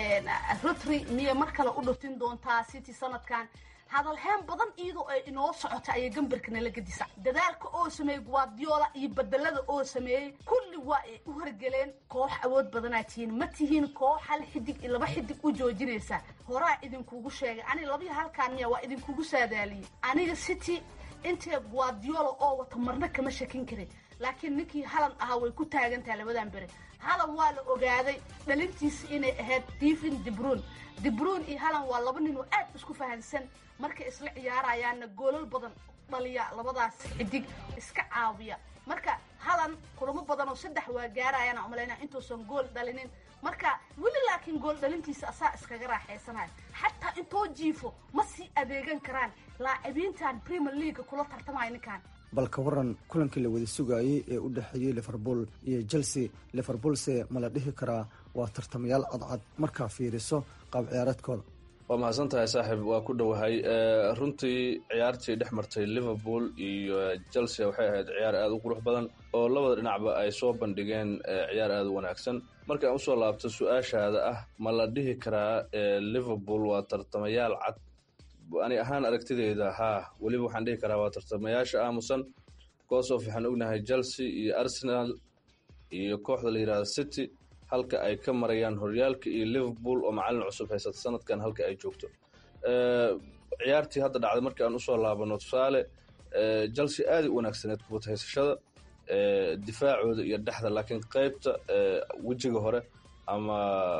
rotry miyay mar kale u dhuftin doontaa city sanadkan hadalheen badan iyadoo ay inoo socota ayay gambarka nala gadisa dadaalka oo sameeyey guardiola iyo bedelada oo sameeyey kulli waa ay u horgeleen koox awood badanaa tihiin ma tihiin koox hal xidig iyo laba xidig u joojinaysa horaa idinkugu sheegay aniga labiyo halkaan miya waa idinkugu saadaaliyey aniga city intee guardiola oo wata marna kama shakin karin laakiin ninkii halan ahaa way ku taagantaha labadan bere halan waa la ogaaday dhalintiisa inay ahayd divin debruun debruun iyo halan waa laba nin oo aad isku fahansan markay isla ciyaarayaanna goolal badan dhaliya labadaas xidig iska caawiya marka halan kulamo badan oo saddex waa gaarayaan umalaynaa intuusan gool dhalinin marka weli laakiin gool dhalintiisa asaa iskaga raaxaysanayo xataa intoo jiifo ma sii adeegan karaan laacibiintan premier leaga kula tartamaya ninkan bal ka waran kulankii la wada sugaayey ee u dhexeeyey liverpool iyo chelsea liverpoolse ma la dhihi karaa waa tartamayaal cadcad markaa fiiriso qaab ciyaareedkooda waa mahadsan tahay saaxiib waa ku dhowahay runtii ciyaartii dhex martay liverpool iyo chelsea waxay ahayd ciyaar aada u qurux badan oo labada dhinacba ay soo bandhigeen ciyaar aada u wanaagsan marka aan usoo laabto su-aashaada ah ma la dhihi karaa liverpool waa tartamayaal cad ani ahaan aragtideyda haa weliba waxaan dhihi karaa waa tartamayaasha aamusan goosof waxaan ognahay chelsea iyo arsenal iyo kooxda la yidhahda city halka ay ka marayaan horyaalka iyo liverpool oo macalin cusub haysata sanadkan halka ay joogto ciyaartii hadda dhacday markii aan usoo laabano tusaale chelsea aaday u wanaagsaneed kubad haysashada difaacooda iyo dhexda laakiin qaybta wejiga hore ama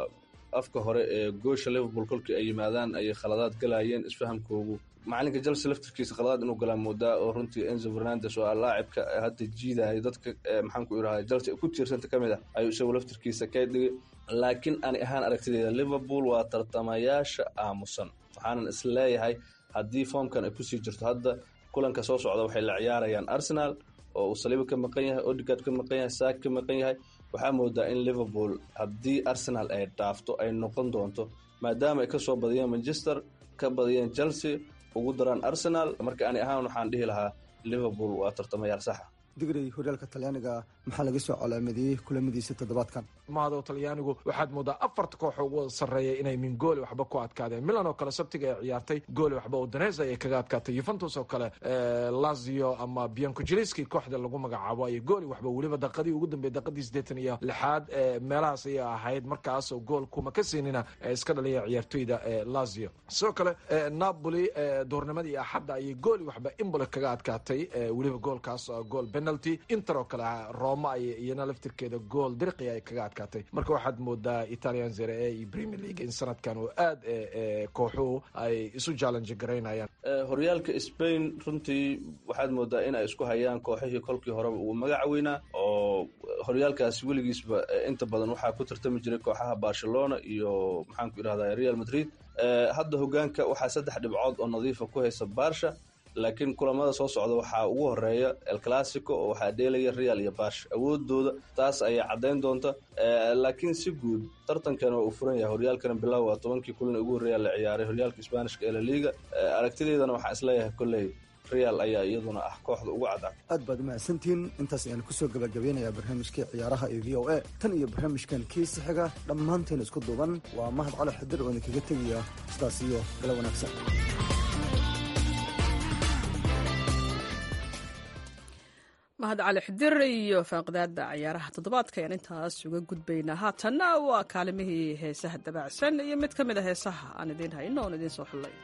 afka hore ee goosha liverpool kolkii ay yimaadaan ayay khaladaad galayeen isfahamkoogu macalinka chelsea laftirkiisa khaladaad inuu galaa moodaa oo runtii enzo fernandes oo ah laacibka hadda jiidaya dadka maxaan ku iraha chelsea ku tiirsanta ka mid ah ayuu isagu laftirkiisa ka dhigay laakiin ani ahaan aragtideeda liverpool waa tartamayaasha aamusan waxaanan is leeyahay haddii foomkan ay kusii jirto hadda kulanka soo socda waxay la ciyaarayaan arsenal oo uu saliiba ka maqan yahay odigard ka maqan yahay saak ka maqan yahay waxaa moodaa in liverpool haddii arsenal ay dhaafto ay noqon doonto maadaama ay kasoo badiyeen manchester ka badiyeen chelsea ugu daraan arsenal marka ani ahaan waxaan dhihi lahaa liverpool waa tartamayaal saxa digrey horyaalka talyaaniga maxaa laga soo calaamadiyey kulamadiisa toddobaadkan mahado talyaanigu waxaad moodaa afarta koox ugu sarreeya inay min gooli waxba ku adkaadeen milan oo kale sabtiga ay ciyaartay gooli waxba udanes ayay kaga adkaatay yuventus oo kale lazio ama biancojeliski kooxda lagu magacaabo ayay gooli waxba weliba daqadii ugu dambeey daqadii siddeetan iyo lixaad meelahaas ayay ahayd markaasoo gool kuma ka siinina iska dhaliya ciyaartoyda lazio sidoo kale napoli duurnimadii axadda ayay gooli waxba imboli kaga adkaatay weliba goolkaas gool penalty inter oo kale roma ay iyana laftirkeeda gool dirqi ay kaga adkaatay marka waxaad moodaa italian zere e iyo premier league in sanadkan oo aad kooxuhu ay isu challenge garaynayaan horyaalka spain runtii waxaad moodaa in ay isku hayaan kooxihii kolkii horeba ugu magac weynaa oo horyaalkaas weligiisba inta badan waxaa ku tartami jiray kooxaha barcelona iyo maxaan ku idhahda real madrid hadda hogaanka waxaa saddex dhibcood oo nadiifa ku haysa barsha laakiin kulamada soo socda waxaa ugu horeeya el classico oo waxaa dheelaya real iyo bash awoodooda taas ayaa caddayn doonta laakiin si guud tartankan waa uu furan yahay horyaalkana bilow waa tobankii kulan ugu horreeya la ciyaaray horyaalka isbaanishka ee la liga aragtideedana waxaa isleeyahay kolley real ayaa iyaduna ah kooxda ugu cadcad aad baad umahadsantihiin intaas ayaan kusoo gabagabeynayaa barnaamijkii ciyaaraha ee v o a tan iyo barnaamijkan kiisi xiga dhammaanteen isku duuban waa mahad cali xidir oo idinkaga tegaya sidaas iyo gala wanaagsan mahad cali xidir iyo faaqdaada ciyaaraha toddobaadka ayaan intaas uga gudbaynaa haatanna waa kaalimihii heesaha dabaacsan iyo mid ka mid a heesaha aan idiin hayno oon idiin soo xullay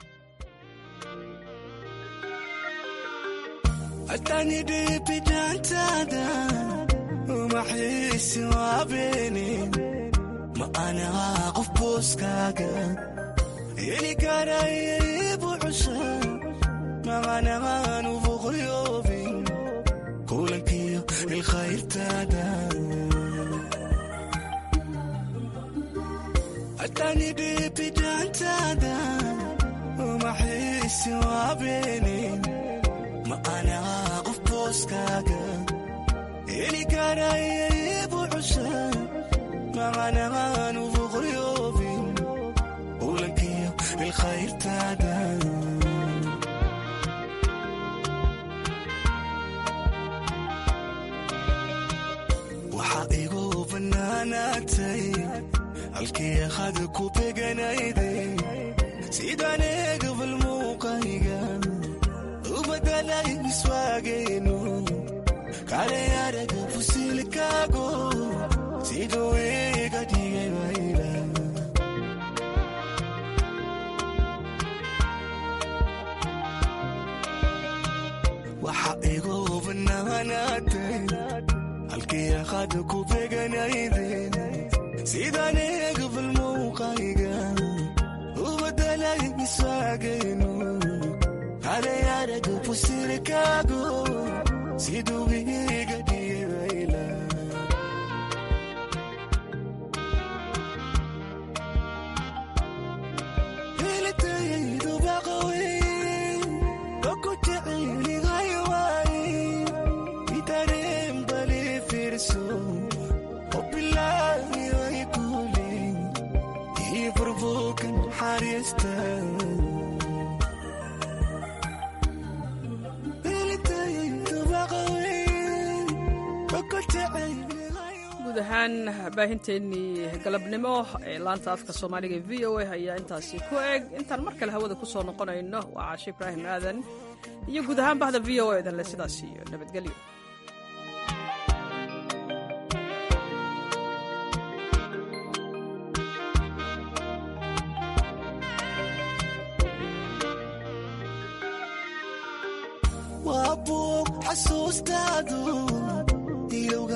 ma anaa qof booskaaga heli karaybu cusha maqanaanu boqolyoobin kulankiyo ilkhayrtaada atani dhibidaantaada umaxiisi waabeeni ma anaa qof booskaaga heli karaybu cusha maqanaanu boqolyoobin kulankiyo ilkhayrtaada waxaa igu bannaanaatay halkii qada ku beganayday sidaan eegabal muuqayga u badalay miswaagaynu kale araga fusilkaago siduu iga dhigay bayla waxaa igu bannaanaatay halkii qada ku beganayday sidaan eegabal muuqayga u badalay miswaagaynu kale araga fusilkaago siduu iga dhigay bayla helitaydu baqawey oku jecelihay waaye itareen bali fiirso oo bilaahi way kuuli ii furbuukan xariista guud ahaan baahinteennii galabnimo ee laanta afka soomaaliga e v o a ayaa intaasi ku eg intaan mar kale hawada ku soo noqonayno waa caashe ibraahim aadan iyo guud ahaan bahda v o a danle sidaas iyo nabadgelyo waa buug xasuustaadu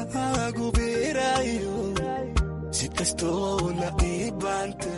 wadnahaagu beeraayo si kastoona ii baanta